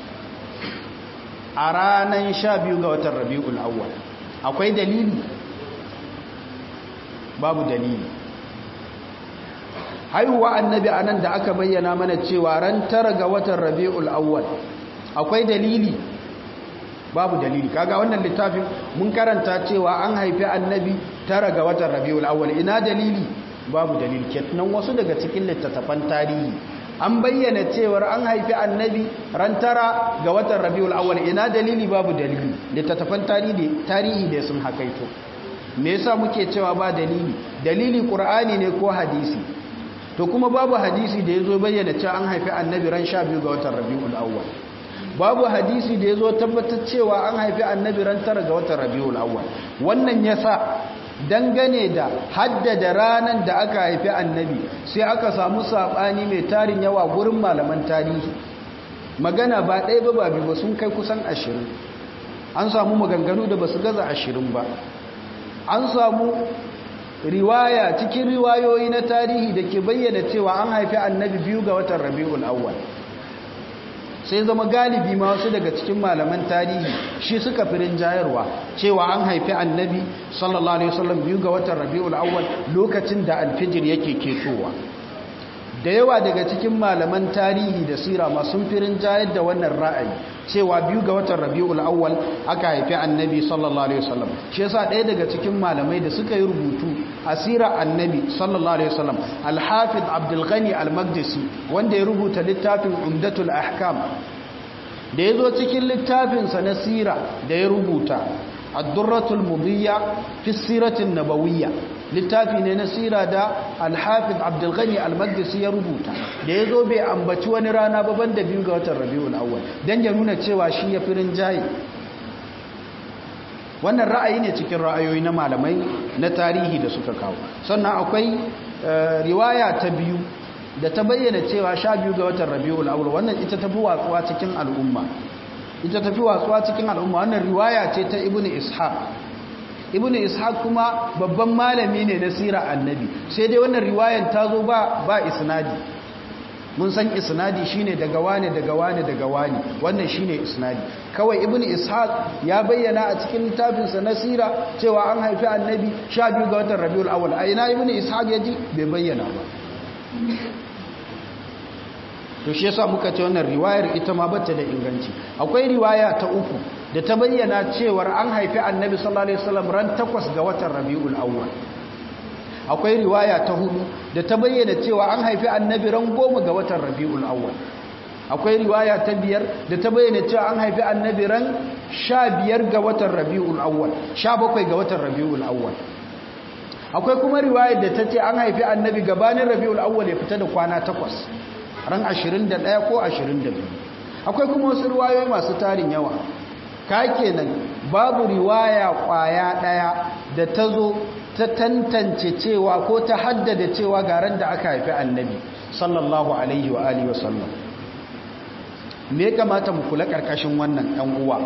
a ranar sha biyu ga watan rabi'ul awwal akwai dalili babu dalili haihuwa annabi a nan da aka bayyana mana cewa ran tara ga watan rabi'ul awwal akwai dalili babu dalili kaga wannan littafin mun karanta cewa an haifi annabi tara ga watan rabi'ul awwal ina dalili babu dalili kenan wasu daga cikin littattafan tarihi an bayyana cewar an haifi annabi ran tara ga watan rabiul awwal ina dalili babu dalili littattafan tarihi tarihi da sun hakaito me yasa muke cewa ba dalili dalili qur'ani ne ko hadisi to kuma babu hadisi da yazo bayyana cewa an haifi annabi ran 12 ga watan rabiul awwal babu hadisi da yazo tabbatar cewa an haifi annabi ran tara ga watan rabiul awwal wannan yasa dangane da haddada ranar da aka haifi annabi sai aka samu saɓani mai tarin yawa gurin malaman tarihi magana ba ɗaya ba ba biyu sun kai kusan ashirin an samu maganganu da ba su gaza ashirin ba an samu riwaya cikin riwayoyi na tarihi da ke bayyana cewa an haifi annabi biyu ga watan rabi'ul awwal sai zama galibi ma wasu daga cikin malaman tarihi shi suka firin jayarwa cewa an haifi annabi sallallahu alaihi wasallam biyu ga watan rabiul awwal lokacin da alfijir yake ketowa da yawa daga cikin malaman tarihi da sira masu firin jayar da wannan ra'ayi cewa biyu ga watan rabi'ul awwal aka haifi annabi sallallahu alaihi wasallam shi yasa ɗaya daga cikin malamai da suka yi rubutu a sirar annabi sallallahu alaihi wasallam al-hafiz abdul ghani al-maqdisi wanda ya rubuta littafin umdatul ahkam da ya zo cikin littafinsa na sira da ya rubuta ad-durratul mudiyya fi siratin nabawiyya littafi ne na sira da alhafiz abdulghani almagdisi ya rubuta da ya zo bai ambaci wani rana baban da biyu ga watan rabiul awwal don ya nuna cewa shi ya firin jayi wannan ra'ayi ne cikin ra'ayoyi na malamai na tarihi da suka kawo sannan akwai riwaya ta biyu da ta bayyana cewa sha biyu ga watan rabiul awwal wannan ita tafi watsuwa cikin al'umma ita tafi watsuwa cikin al'umma wannan riwaya ce ta ibnu ishaq ibn ishaq kuma babban malami ne na sirar annabi sai dai wannan riwayan ta zo ba ba isnadi mun san isnadi shine daga wane daga wane daga wane wannan shine isnadi kawai ibn ishaq ya bayyana a cikin littafinsa na sira cewa an haifi annabi 12 ga watan rabiul awwal a ina ibn ishaq yaji bai bayyana ba to shi yasa muka ce wannan riwayar ita ma bata da inganci akwai riwaya ta uku da ta bayyana cewar an haifi annabi sallallahu alaihi wasallam ran 8 ga watan rabiul awwal akwai riwaya ta hudu da ta bayyana cewa an haifi annabi ran 10 ga watan rabiul awwal akwai riwaya ta biyar da ta bayyana cewa an haifi annabi ran 15 ga watan rabiul awwal 17 ga watan rabiul awwal akwai kuma riwayar da ta ce an haifi annabi gabanin rabiul awwal ya fita da kwana takwas ran 21 ko 22 akwai kuma wasu riwayoyi masu tarin yawa ka kenan babu riwaya kwaya daya da ta zo ta tantance cewa ko ta haddada cewa garan da aka haifi annabi sallallahu alaihi wa alihi wasallam me kamata mu kula karkashin wannan ɗan uwa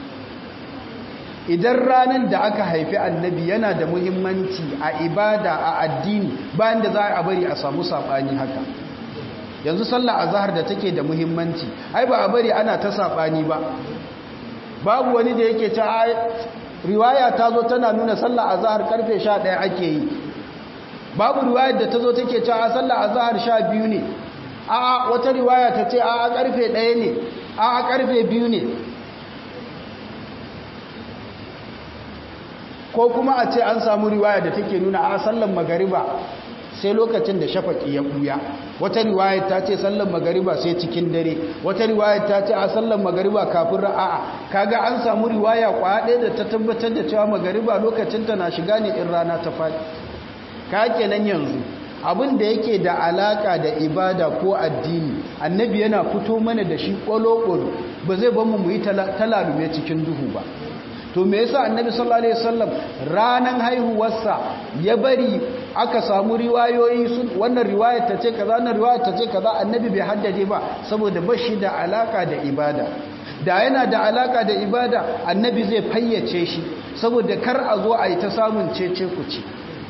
idan ranar da aka haifi annabi yana da muhimmanci a ibada a addini bayan da za a bari a samu saɓani haka yanzu sallah azhar da take da muhimmanci ai ba a bari ana ta saɓani ba babu wani da yake ta riwaya ta zo tana nuna sallah azhar karfe 11 ake yi babu riwayar da ta zo take cewa sallah azhar 12 ne a'a wata riwaya ta ce a'a karfe 1 ne a'a karfe 2 ne ko kuma a ce an samu riwaya da take nuna a sallan magariba sai lokacin da shafaki ya buya wata riwayar ta ce sallan magariba sai cikin dare wata riwayar ta ce a sallan magariba kafin ra'a kaga an samu riwaya kwaya da ta tabbatar da cewa magariba lokacin ta na shiga ne in rana ta faɗi ka kenan yanzu abin da yake da alaka da ibada ko addini annabi yana fito mana da shi kwalo ba zai bamu mu yi talalume cikin duhu ba to me yasa annabi sallallahu alaihi wasallam ranan haihuwarsa ya bari aka samu riwayoyi sun wannan riwayar ta ce kaza wannan riwayar ta ce kaza annabi bai haddade ba saboda bashi da alaka da ibada da yana da alaka da ibada annabi zai fayyace shi saboda kar a zo a yi ta samun cece kuci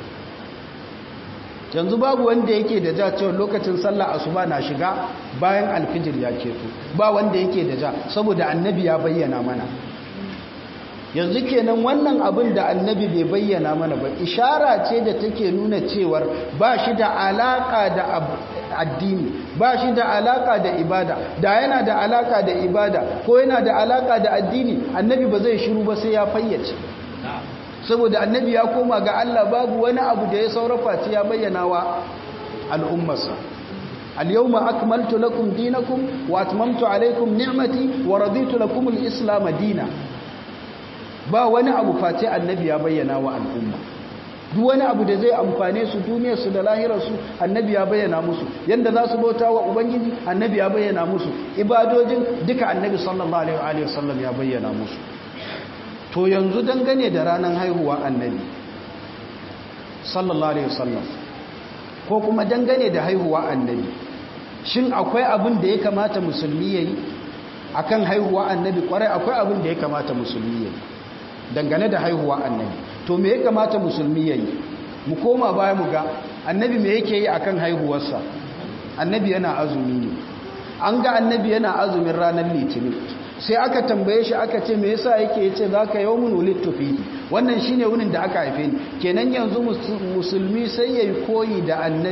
yanzu babu wanda yake da ja cewa lokacin sallah asuba na shiga bayan alfijir ya keto ba wanda yake da ja saboda annabi ya bayyana mana yanzu kenan wannan abin da annabi bai bayyana mana ba ishara ce da take nuna cewar ba shi da alaka da addini ba shi da alaka da ibada da yana da alaka da ibada ko yana da alaka da addini annabi ba zai shiru ba sai ya fayyace saboda annabi ya koma ga Allah babu wani abu da ya saurafa ce ya bayyana wa al'ummarsa al-yawma akmaltu lakum dinakum wa atmamtu alaykum ni'mati wa raditu lakum al-islam dinan ba wani abu face annabi ya bayyana wa al'umma duk wani abu da zai amfane su duniyarsu da lahirarsu annabi ya bayyana musu yanda za su bauta wa ubangiji annabi ya bayyana musu ibadojin duka annabi sallallahu alaihi wa sallam ya bayyana musu to yanzu dangane da ranar haihuwa annabi sallallahu alaihi wa sallam ko kuma dangane da haihuwa annabi shin akwai abin da ya kamata musulmi yayi akan haihuwa annabi kwarai akwai abin da ya kamata musulmi yayi dangane da haihuwa annabi to me ya kamata musulmi yayi mu koma baya mu ga annabi me yake yi akan haihuwarsa annabi yana azumi ne an ga annabi yana azumin ranar litinin sai aka tambaye shi aka ce me yasa yake yace zaka yawmun wulidtu fihi wannan shine wunin da aka haife ni kenan yanzu musulmi sai yayi koyi da annabi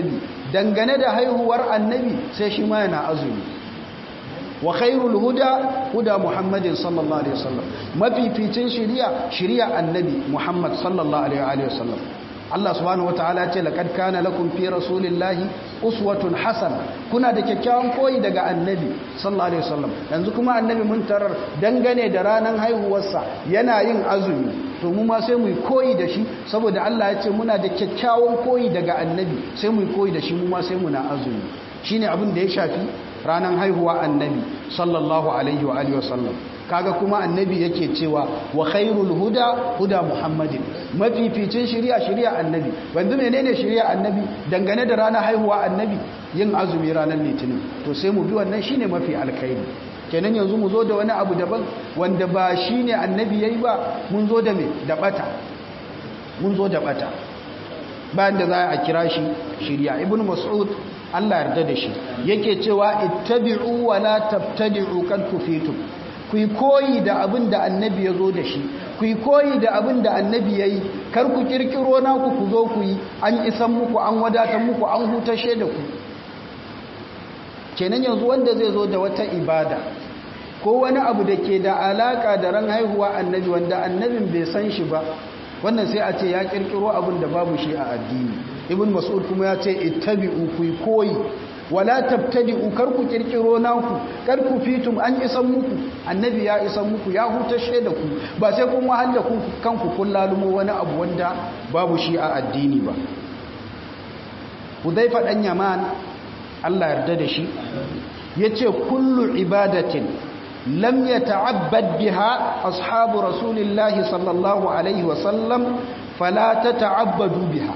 dangane da haihuwar annabi sai shi ma yana azumi wa khairul huda huda muhammadin sallallahu alaihi wasallam mafificin shiriya shiriya annabi muhammad sallallahu alaihi wasallam Allah subhanahu wataala ce laqad kana lakum fi rasulillahi uswatun hasana kuna da kyakkyawan koyi daga annabi sallallahu alaihi wasallam yanzu kuma annabi mun tarar dangane da ranan haihuwarsa yana yin azumi to mu ma sai mu koyi da shi saboda Allah ya ce muna da kyakkyawan koyi daga annabi sai mu koyi da shi mu ma sai muna azumi shine abin da ya shafi ranan haihuwa annabi sallallahu alaihi wa alihi wasallam kaga kuma annabi yake cewa wa khairul huda huda muhammadin mafificin shari'a shari'a annabi wanzu menene shari'a annabi dangane da ranar haihuwa annabi yin azumi ranar litinin to sai mu bi wannan shine mafi alkhairi kenan yanzu mu zo da wani abu daban wanda ba shine annabi yayi ba mun zo da me da bata mun zo da bata bayan da za a kira shi shari'a ibnu mas'ud Allah yarda da shi yake cewa ittabi'u wa la tabtadi'u kad kufitum ku yi koyi da abin da annabi ya zo da shi ku yi koyi da abin da annabi ya yi kar ku kirkiro naku ku zo ku yi an isan muku an wadatar muku an hutashe da ku kenan yanzu wanda zai zo da wata ibada ko wani abu da ke da alaka da ran haihuwa annabi wanda annabin bai san shi ba wannan sai a ce ya kirkiro abin da babu shi a addini ibn mas'ud kuma ya ce ittabi'u ku yi koyi wala tabtadi'u kar ku kirkiro naku kar ku fitum an isan muku annabi ya isan muku ya hutashe da ku ba sai kun wahalla ku kanku kun lalumo wani abu wanda babu shi a addini ba Hudhaifa dan Yaman Allah yarda da shi yace kullu ibadatin lam yata'abbad biha ashabu rasulillahi sallallahu alaihi wasallam fala tata'abbadu biha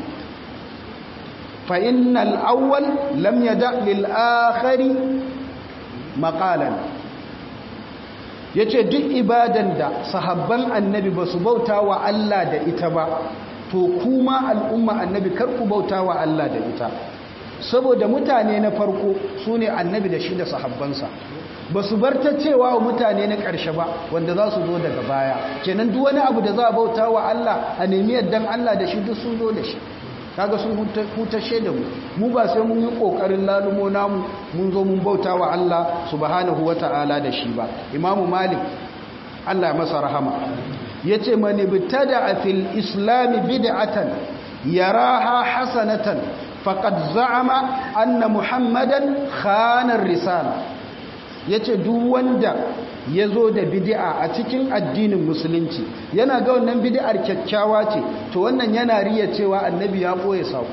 فإن الأول لم يدع للآخر مقالا yace duk ibadan da sahabban annabi ba su bauta wa Allah da ita ba to kuma al'umma annabi kar ku bauta wa Allah da ita saboda mutane na farko su ne annabi da shi da sahabbansa ba su bar ta cewa wa mutane na ƙarshe ba wanda za su zo daga baya kenan duk wani abu da za a bauta wa Allah a nemi yaddan Allah da shi duk sun zo da shi kaga sun hutashe da mu mu ba sai mun yi kokarin lalumo namu mun zo mun bauta wa Allah subhanahu wata'ala da shi ba imamu malik Allah masa rahama yace man ibtada fil islam bid'atan yaraha hasanatan faqad za'ama anna muhammadan khana ar-risala yace duk wanda ya zo da bidi'a a cikin addinin musulunci yana ga wannan bidi'ar kyakkyawa ce to wannan yana riya cewa annabi ya koye sako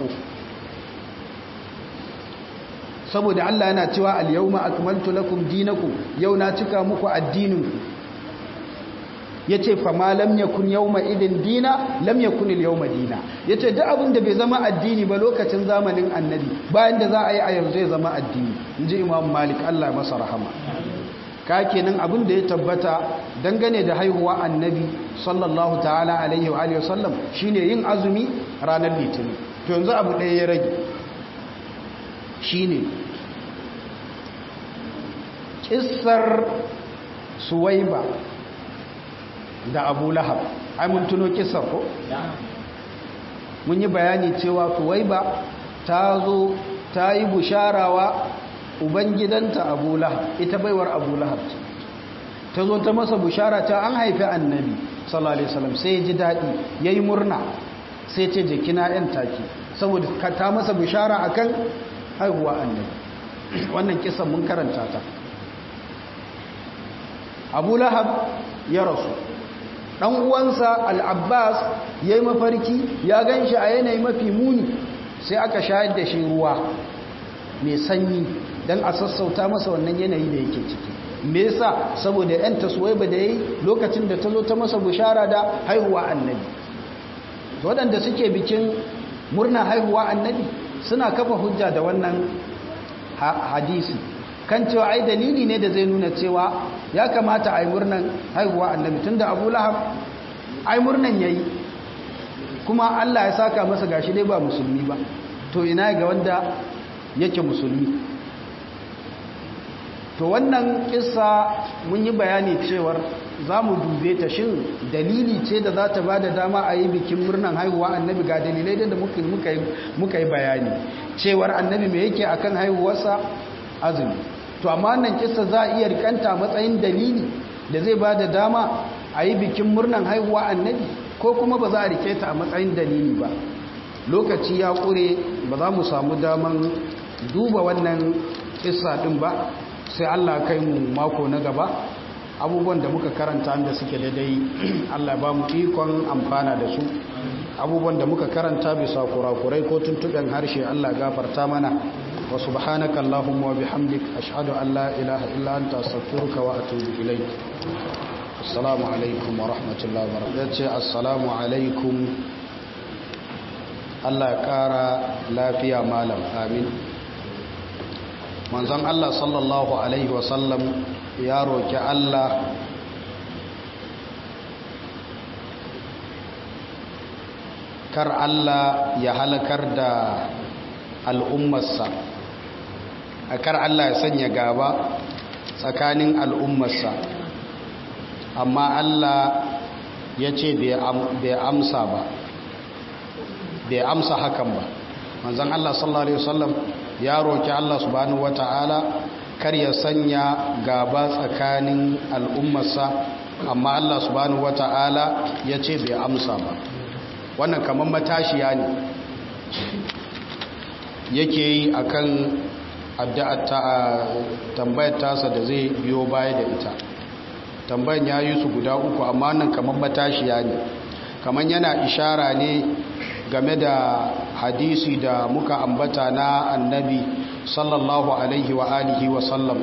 saboda Allah yana cewa al-yawma akmaltu lakum dinakum yau na cika muku addininku yace fa ma lam yakun yawma idin dina lam yakun al-yawma dina yace duk abin da bai zama addini ba lokacin zamanin annabi bayan da za a yi a yanzu ya zama addini inji imam malik Allah masa rahama ka kenan abin da ya tabbata dangane da haihuwa annabi sallallahu ta'ala alaihi wa alihi wasallam shine yin azumi ranar litinin to yanzu abu ɗaya ya rage shine kissar suwaiba da abu lahab ai mun tuno kissar ko mun yi bayani cewa suwaiba ta zo ta yi busharawa ubangidanta abu lahab ita baiwar abu lahab ce ta zo ta masa bushara ta an haifi annabi sallallahu alaihi wasallam sai ya ji daɗi ya yi murna sai ce jikina yan taki saboda ta masa bushara akan haihuwa annabi wannan kisan mun karanta ta abu lahab ya rasu ɗan uwansa al'abbas ya yi mafarki ya gan shi a yanayi mafi muni sai aka shayar da shi ruwa mai sanyi don a sassauta masa wannan yanayi da yake ciki me yasa saboda yan taswaiba da yayi lokacin da ta zo ta masa bushara da haihuwa annabi waɗanda suke bikin murna haihuwa annabi suna kafa hujja da wannan hadisi kan cewa ai dalili ne da zai nuna cewa ya kamata a yi murnan haihuwa annabi tunda abu lahab ai murnan yayi kuma allah ya saka masa gashi dai ba musulmi ba to ina ga wanda yake musulmi to wannan kissa mun yi bayani cewar za mu dube ta shin dalili ce da za ta ba da dama a yi bikin murnan haihuwa annabi ga dalilai da muka yi bayani cewar annabi me yake akan haihuwarsa azumi to amma wannan kissa za a iya rikanta matsayin dalili da zai ba da dama a yi bikin murnan haihuwa annabi ko kuma ba za a rike ta a matsayin dalili ba lokaci ya ƙure ba za mu samu daman duba wannan kissa ɗin ba sai allah kai mu mako na gaba abubuwan da muka karanta da suke daidai allah ba mu ikon amfana da su abubuwan da muka karanta bisa kurakurai ko tuntuɓen harshe allah gafarta mana wa subhanaka allahumma wa bihamdik ashhadu an la ilaha illa anta astaghfiruka wa atubu ilayk assalamu alaikum wa rahmatullahi wa barakatuh assalamu alaikum Allah ya kara lafiya malam amin manzon Allah sallallahu alaihi wa sallam ya roki Allah kar Allah ya halakar da al'ummarsa a kar Allah ya sanya gaba tsakanin al'ummarsa amma Allah ya ce bai amsa ba bai amsa hakan ba manzan Allah sallallahu Alaihi wasallam ya roki Allah subhanahu wata'ala kar ya sanya gaba tsakanin al'ummarsa amma Allah subhanahu wata'ala ya ce bai amsa ba wannan kamar matashiya ne yake yi akan addu'ar tambayar tasa da zai biyo baya da ita tambayan ya yi su guda uku amma nan kamar matashiya ne kamar yana ishara ne game da hadisi da muka ambata na annabi sallallahu alaihi wa alihi wa sallam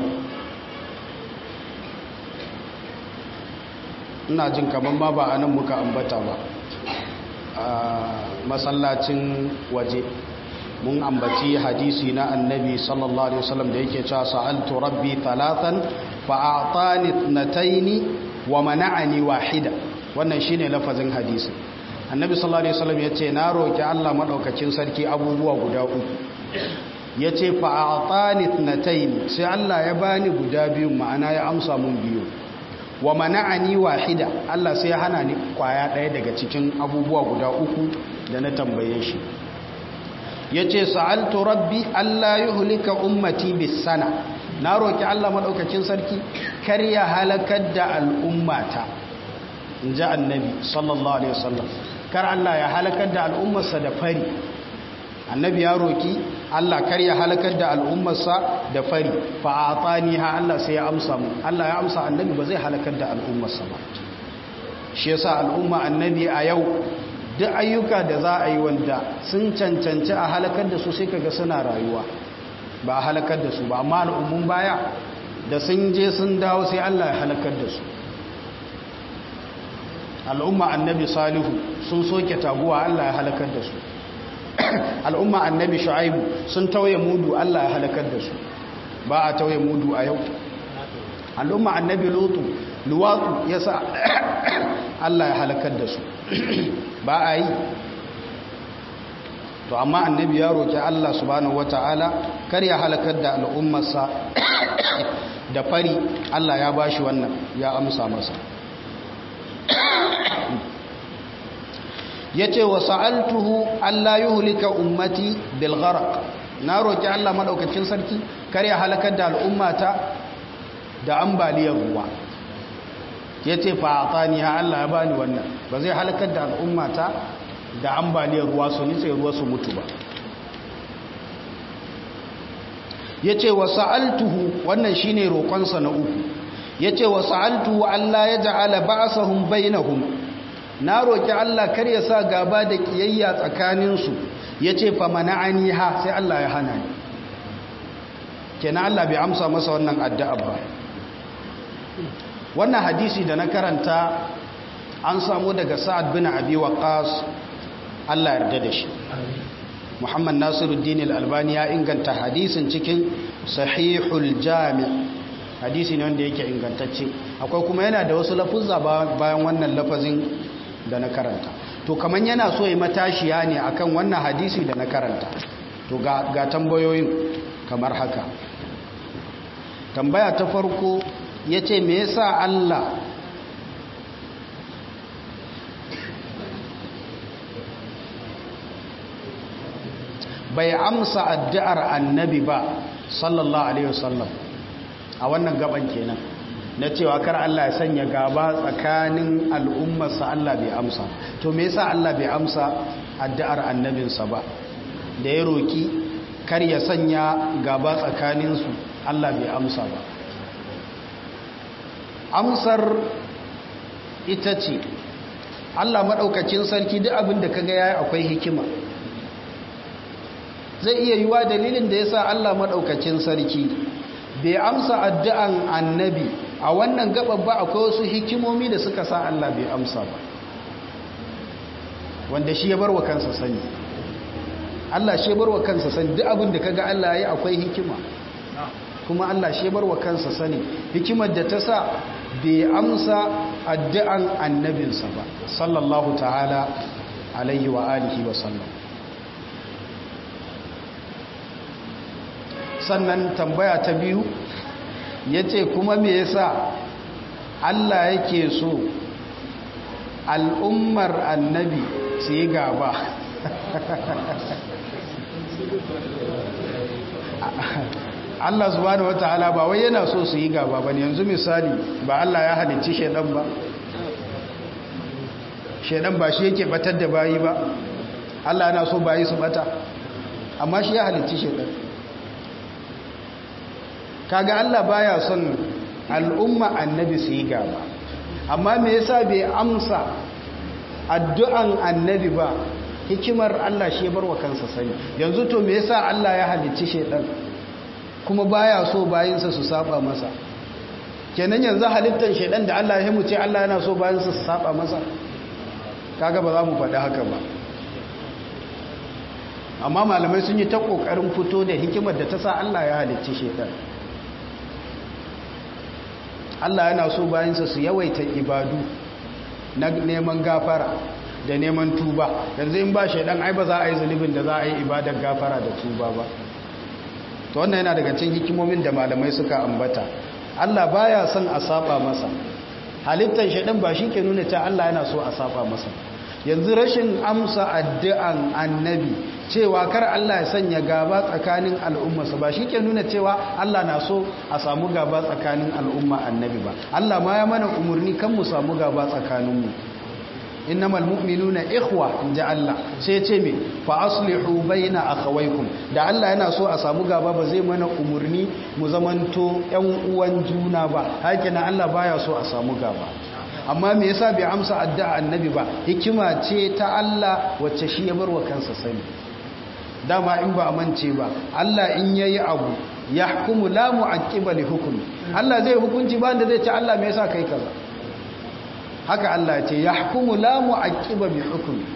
ina jin kamar ma ba a nan muka ambata ba a masallacin waje mun ambaci hadisi na annabi sallallahu alaihi wasallam da yake cewa sa'altu rabbi thalathan fa a'tani ithnatayn wa mana'ani wahida wannan shine lafazin hadisi annabi sallallahu alaihi wasallam yace na roki Allah madaukakin sarki abubuwa guda uku yace fa a'tani ithnatayn sai Allah ya bani guda biyu ma'ana ya amsa mun biyu wa mana'ani wahida Allah sai ya hana ni kwaya daya daga cikin abubuwa guda uku da na tambaye shi yace sa'altu rabbi alla yuhlika ummati bis sana na roki Allah madaukakin sarki kar ya halakar da al'ummata inji annabi sallallahu alaihi wasallam kar Allah ya halakar da al'ummarsa da fari annabi ya roki Allah kar ya halakar da al'ummarsa da fari fa ataniha Allah sai ya amsa mu Allah ya amsa annabi ba zai halakar da al'ummarsa ba shi yasa al'umma annabi a yau duk ayyuka da za a yi wanda sun cancanci a halakar da su sai kaga suna rayuwa ba a halakar da su ba amma al'ummun baya da sun je sun dawo sai Allah ya halakar da su al'umma annabi salihu sun soke taguwa Allah ya halakar da su al'umma annabi shu'aibu sun tauye mudu Allah ya halakar da su ba a tauye mudu a yau al'umma annabi lutu luwatu ya sa Allah ya halakar da su ba a yi to amma annabi ya roki Allah subhanahu wata'ala kar ya halakar da al'ummarsa da fari Allah ya bashi wannan ya amsa masa yace wa sa'altuhu alla yuhlika ummati bil gharq na roki Allah madaukakin sarki kar ya halakar da al'ummata da ambaliyar ruwa yace fa atani ha Allah ya bani wannan ba zai halakar da al'ummata da ambaliyar ruwa su nitse ruwa su mutu ba yace wa sa'altuhu wannan shine roƙonsa na uku yace wa sa'altuhu alla yaj'ala ba'sahum bainahum na roƙi Allah kar ya sa gaba da ƙiyayya tsakaninsu ya ce fa mana'ani ha sai Allah ya hana ni kenan Allah bai amsa masa wannan addu'a ba wannan hadisi da na karanta an samu daga sa'ad bin abi waqas Allah yarda da shi Muhammad Nasiruddin al-Albani ya inganta hadisin cikin Sahihul Jami' hadisi ne wanda yake ingantacce akwai kuma yana da wasu lafuzza bayan wannan lafazin da na karanta to kaman yana so yi matashiya ne akan wannan hadisi da na karanta to ga, ga tambayoyin kamar haka tambaya ta farko ya ce me yasa Allah bai amsa addu'ar annabi ba sallallahu alaihi wasallam a wannan gaban kenan na cewa kar Allah ya sanya gaba tsakanin al'ummarsa Allah bai amsa to me yasa Allah bai amsa addu'ar annabinsa ba da ya roki kar ya sanya gaba tsakaninsu Allah bai amsa ba amsar ita ce Allah maɗaukacin sarki duk abin da kaga yayi akwai hikima zai iya yiwa dalilin da yasa Allah maɗaukacin sarki bai amsa addu'an annabi a wannan gaban ba akwai wasu hikimomi da suka sa Allah bai amsa ba wanda shi ya bar wa kansa sani Allah shi ya bar wa kansa sani duk abin da kaga Allah yayi akwai hikima kuma Allah shi ya bar wa kansa sani hikimar da ta sa bai amsa addu'an annabinsa ba sallallahu ta'ala alaihi wa alihi wa sallam sannan tambaya ta biyu ya ce kuma me yasa Allah yake so al'ummar annabi su yi gaba Allah subhanahu wataala ba wai yana so su yi gaba bane yanzu misali ba Allah ya halicci shedan ba shedan ba shi yake batar da bayi ba Allah yana so bayi su bata amma shi ya halicci shedan kaga Allah baya son al'umma annabi su yi gaba amma me yasa bai amsa addu'an annabi ba hikimar Allah shi bar wa kansa sani yanzu to me yasa Allah ya halicci shedan kuma baya so bayinsa su saba masa kenan yanzu halittar shedan da Allah ya muce Allah yana so bayinsa su saba masa kaga ba za mu faɗi haka ba amma malamai sun yi ta ƙoƙarin fito da hikimar da ta sa Allah ya halicci shedan Allah yana so bayansa su yawaita ibadu na neman gafara da neman tuba yanzu in ba shaidan ai ba za a yi zunubin da za a yi ibadar gafara da tuba ba to wannan yana daga cikin hikimomin da malamai suka ambata Allah baya son a saba masa halittar shaidan ba shi ke nuna ta Allah yana so a saba masa yanzu rashin amsa addu'an annabi cewa kar Allah ya sanya gaba tsakanin al'ummarsa ba shi ke nuna cewa Allah na so a samu gaba tsakanin al'umma annabi ba Allah ma ya mana umarni kan mu samu gaba tsakaninmu innamal mu'minuna ikhwa inja Allah sai ce me fa aslihu baina akhawaykum da Allah yana so a samu gaba ba zai mana umarni mu zamanto ƴan uwan juna ba hakina Allah baya so a samu gaba amma me yasa bai amsa addu'a annabi ba hikima ce ta Allah wacce shi ya bar wa kansa sani dama in ba amince ba Allah in yayi abu yahkumu la mu'aqqiba li hukmi Allah zai hukunci ba da zai ce Allah me yasa kai kaza haka Allah ce yahkumu la mu'aqqiba bi hukmi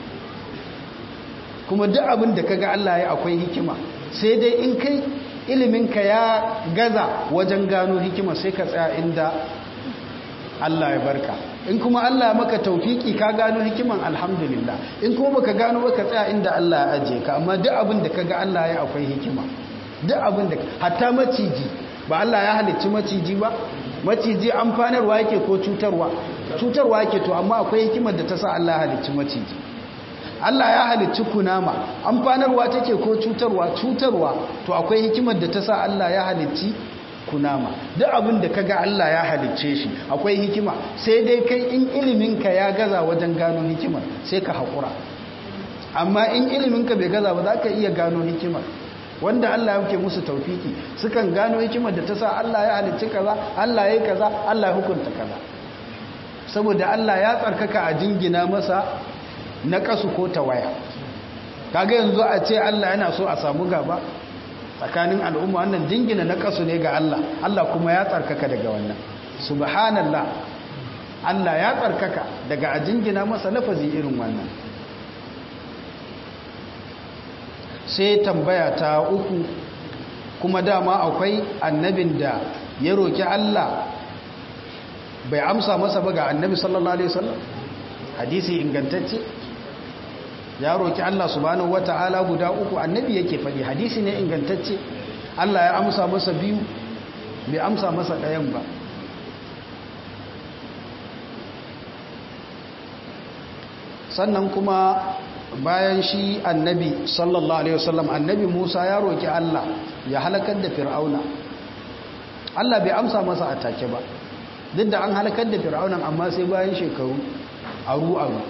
kuma duk abin da kaga Allah ya akwai hikima sai dai in kai ilimin ka ya gaza wajen gano hikima sai ka tsaya inda Allah ya barka in kuma Allah maka taufiki ka gano hikiman alhamdulillah in kuma baka gano baka tsaya inda Allah ya ajiye ka amma duk abin da kaga Allah ya akwai hikima duk abin da hatta maciji ba Allah ya halicci maciji ba maciji amfanarwa yake ko cutarwa cutarwa yake to amma akwai hikimar da ta sa Allah ya halicci maciji Allah ya halicci kunama amfanarwa take ko cutarwa cutarwa to akwai hikimar da ta sa Allah ya halicci kunama duk abin da kaga Allah ya halicce shi akwai hikima sai dai kai in iliminka ya gaza wajen gano hikimar sai ka haƙura amma in iliminka bai gaza ba za ka iya gano hikimar wanda Allah ya muke musu taufiki sukan gano hikimar da ta sa Allah ya halicci kaza Allah ya yi kaza Allah ya hukunta kaza saboda Allah ya tsarkaka a jingina masa na kasu ko tawaya kaga yanzu a ce Allah yana so a samu gaba tsakanin al'umma wannan jingina na kasu ne ga Allah Allah kuma ya tsarkaka daga wannan subhanallah Allah ya tsarkaka daga a jingina masa lafazi irin wannan sai tambaya ta uku kuma dama akwai annabin da ya roki Allah bai amsa masa ba ga annabi sallallahu alaihi wasallam hadisi ingantacce ya roki Allah subhanahu wata'ala guda uku annabi yake faɗi hadisi ne ingantacce Allah ya amsa masa biyu bai amsa masa ɗayan ba sannan kuma bayan shi annabi sallallahu alaihi wasallam annabi Musa ya roki Allah ya halakar da fir'auna Allah bai amsa masa atake ba duk da an halakar da fir'aunan amma sai bayan shekaru aru aru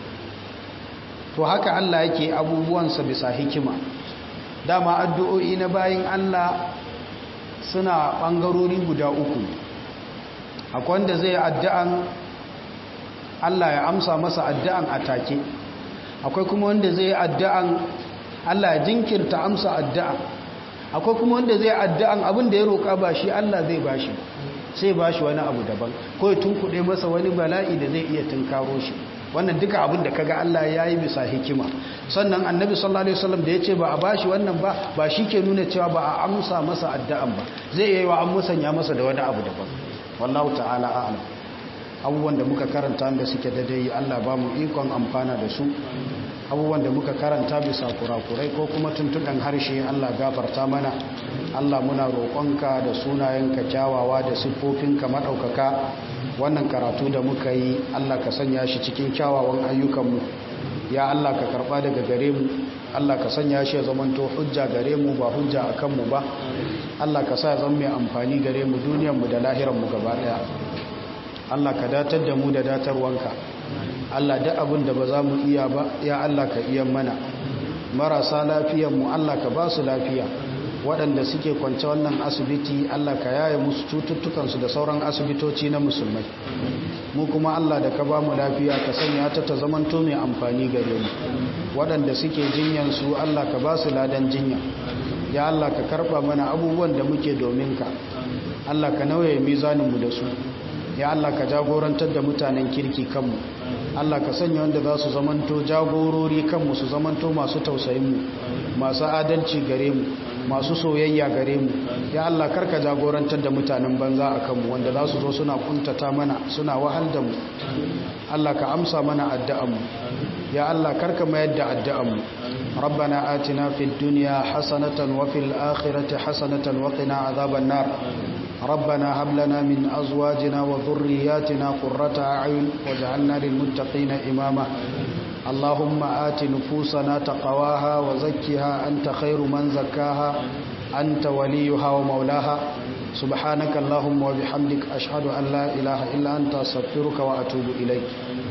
to haka Allah yake abubuwansa bisa hikima dama addu'o'i na bayin Allah suna ɓangarori guda uku akwai wanda zai addu'an Allah ya amsa masa addu'an a take akwai kuma wanda zai addu'an Allah ya jinkirta amsa addu'an akwai kuma wanda zai addu'an abin da ya roƙa ba shi Allah zai ba shi sai ba shi wani abu daban ko ya tunkuɗe masa wani bala'i da zai iya tunkaro shi wannan duka abin da kaga Allah ya yi bisa hikima sannan annabi sallallahu alaihi wasallam da ya ce ba a bashi wannan ba ba shi ke nuna cewa ba a amsa masa addu'an ba zai yi wa an musanya masa da wani abu daban wallahu ta'ala a'lam abubuwan da muka karanta da suke daidai Allah ba mu ikon amfana da su abubuwan da muka karanta bisa kurakurai ko kuma tuntuɗan harshe Allah gafarta mana Allah muna roƙonka da sunayenka kyawawa da siffofinka maɗaukaka wannan karatu da muka yi Allah ka sanya shi cikin kyawawan ayyukanmu ya Allah ka karɓa daga gare mu Allah ka sanya shi ya zamanto hujja gare mu ba hujja a kanmu ba Allah ka sa ya zama mai amfani gare mu duniyarmu da lahiranmu gaba ɗaya Allah ka datar da mu da datarwanka Allah da abin da ba za mu iya ba ya Allah ka iya mana marasa lafiyanmu Allah ka ba su lafiya waɗanda suke kwance wannan asibiti Allah ka yaye musu cututtukansu da sauran asibitoci na musulmai mu kuma Allah da ka ba mu lafiya ka sanya ta ta zamanto mai amfani gare mu waɗanda suke jinyansu Allah ka ba su ladan jinya ya Allah ka karɓa mana abubuwan da muke domin ka Allah ka nauye mizaninmu da su ya Allah ka jagorantar da mutanen kirki kanmu Allah ka sanya wanda za su zamanto jagorori kanmu su zamanto masu tausayinmu masu adalci gare mu masu soyayya gare mu ya Allah karka jagorantar da mutanen banza a kanmu wanda za su zo suna kuntata mana suna wahal da mu Allah ka amsa mana addu'anmu ya Allah karka mayar da addu'anmu ربنا آتنا في الدنيا حسنة وفي الآخرة حسنة وقنا عذاب النار ربنا هب لنا من أزواجنا وذرياتنا قرة أعين واجعلنا للمتقين إماما اللهم آت نفوسنا تقواها وزكها أنت خير من زكاها أنت وليها ومولاها سبحانك اللهم وبحمدك أشهد أن لا إله إلا أنت أستغفرك وأتوب إليك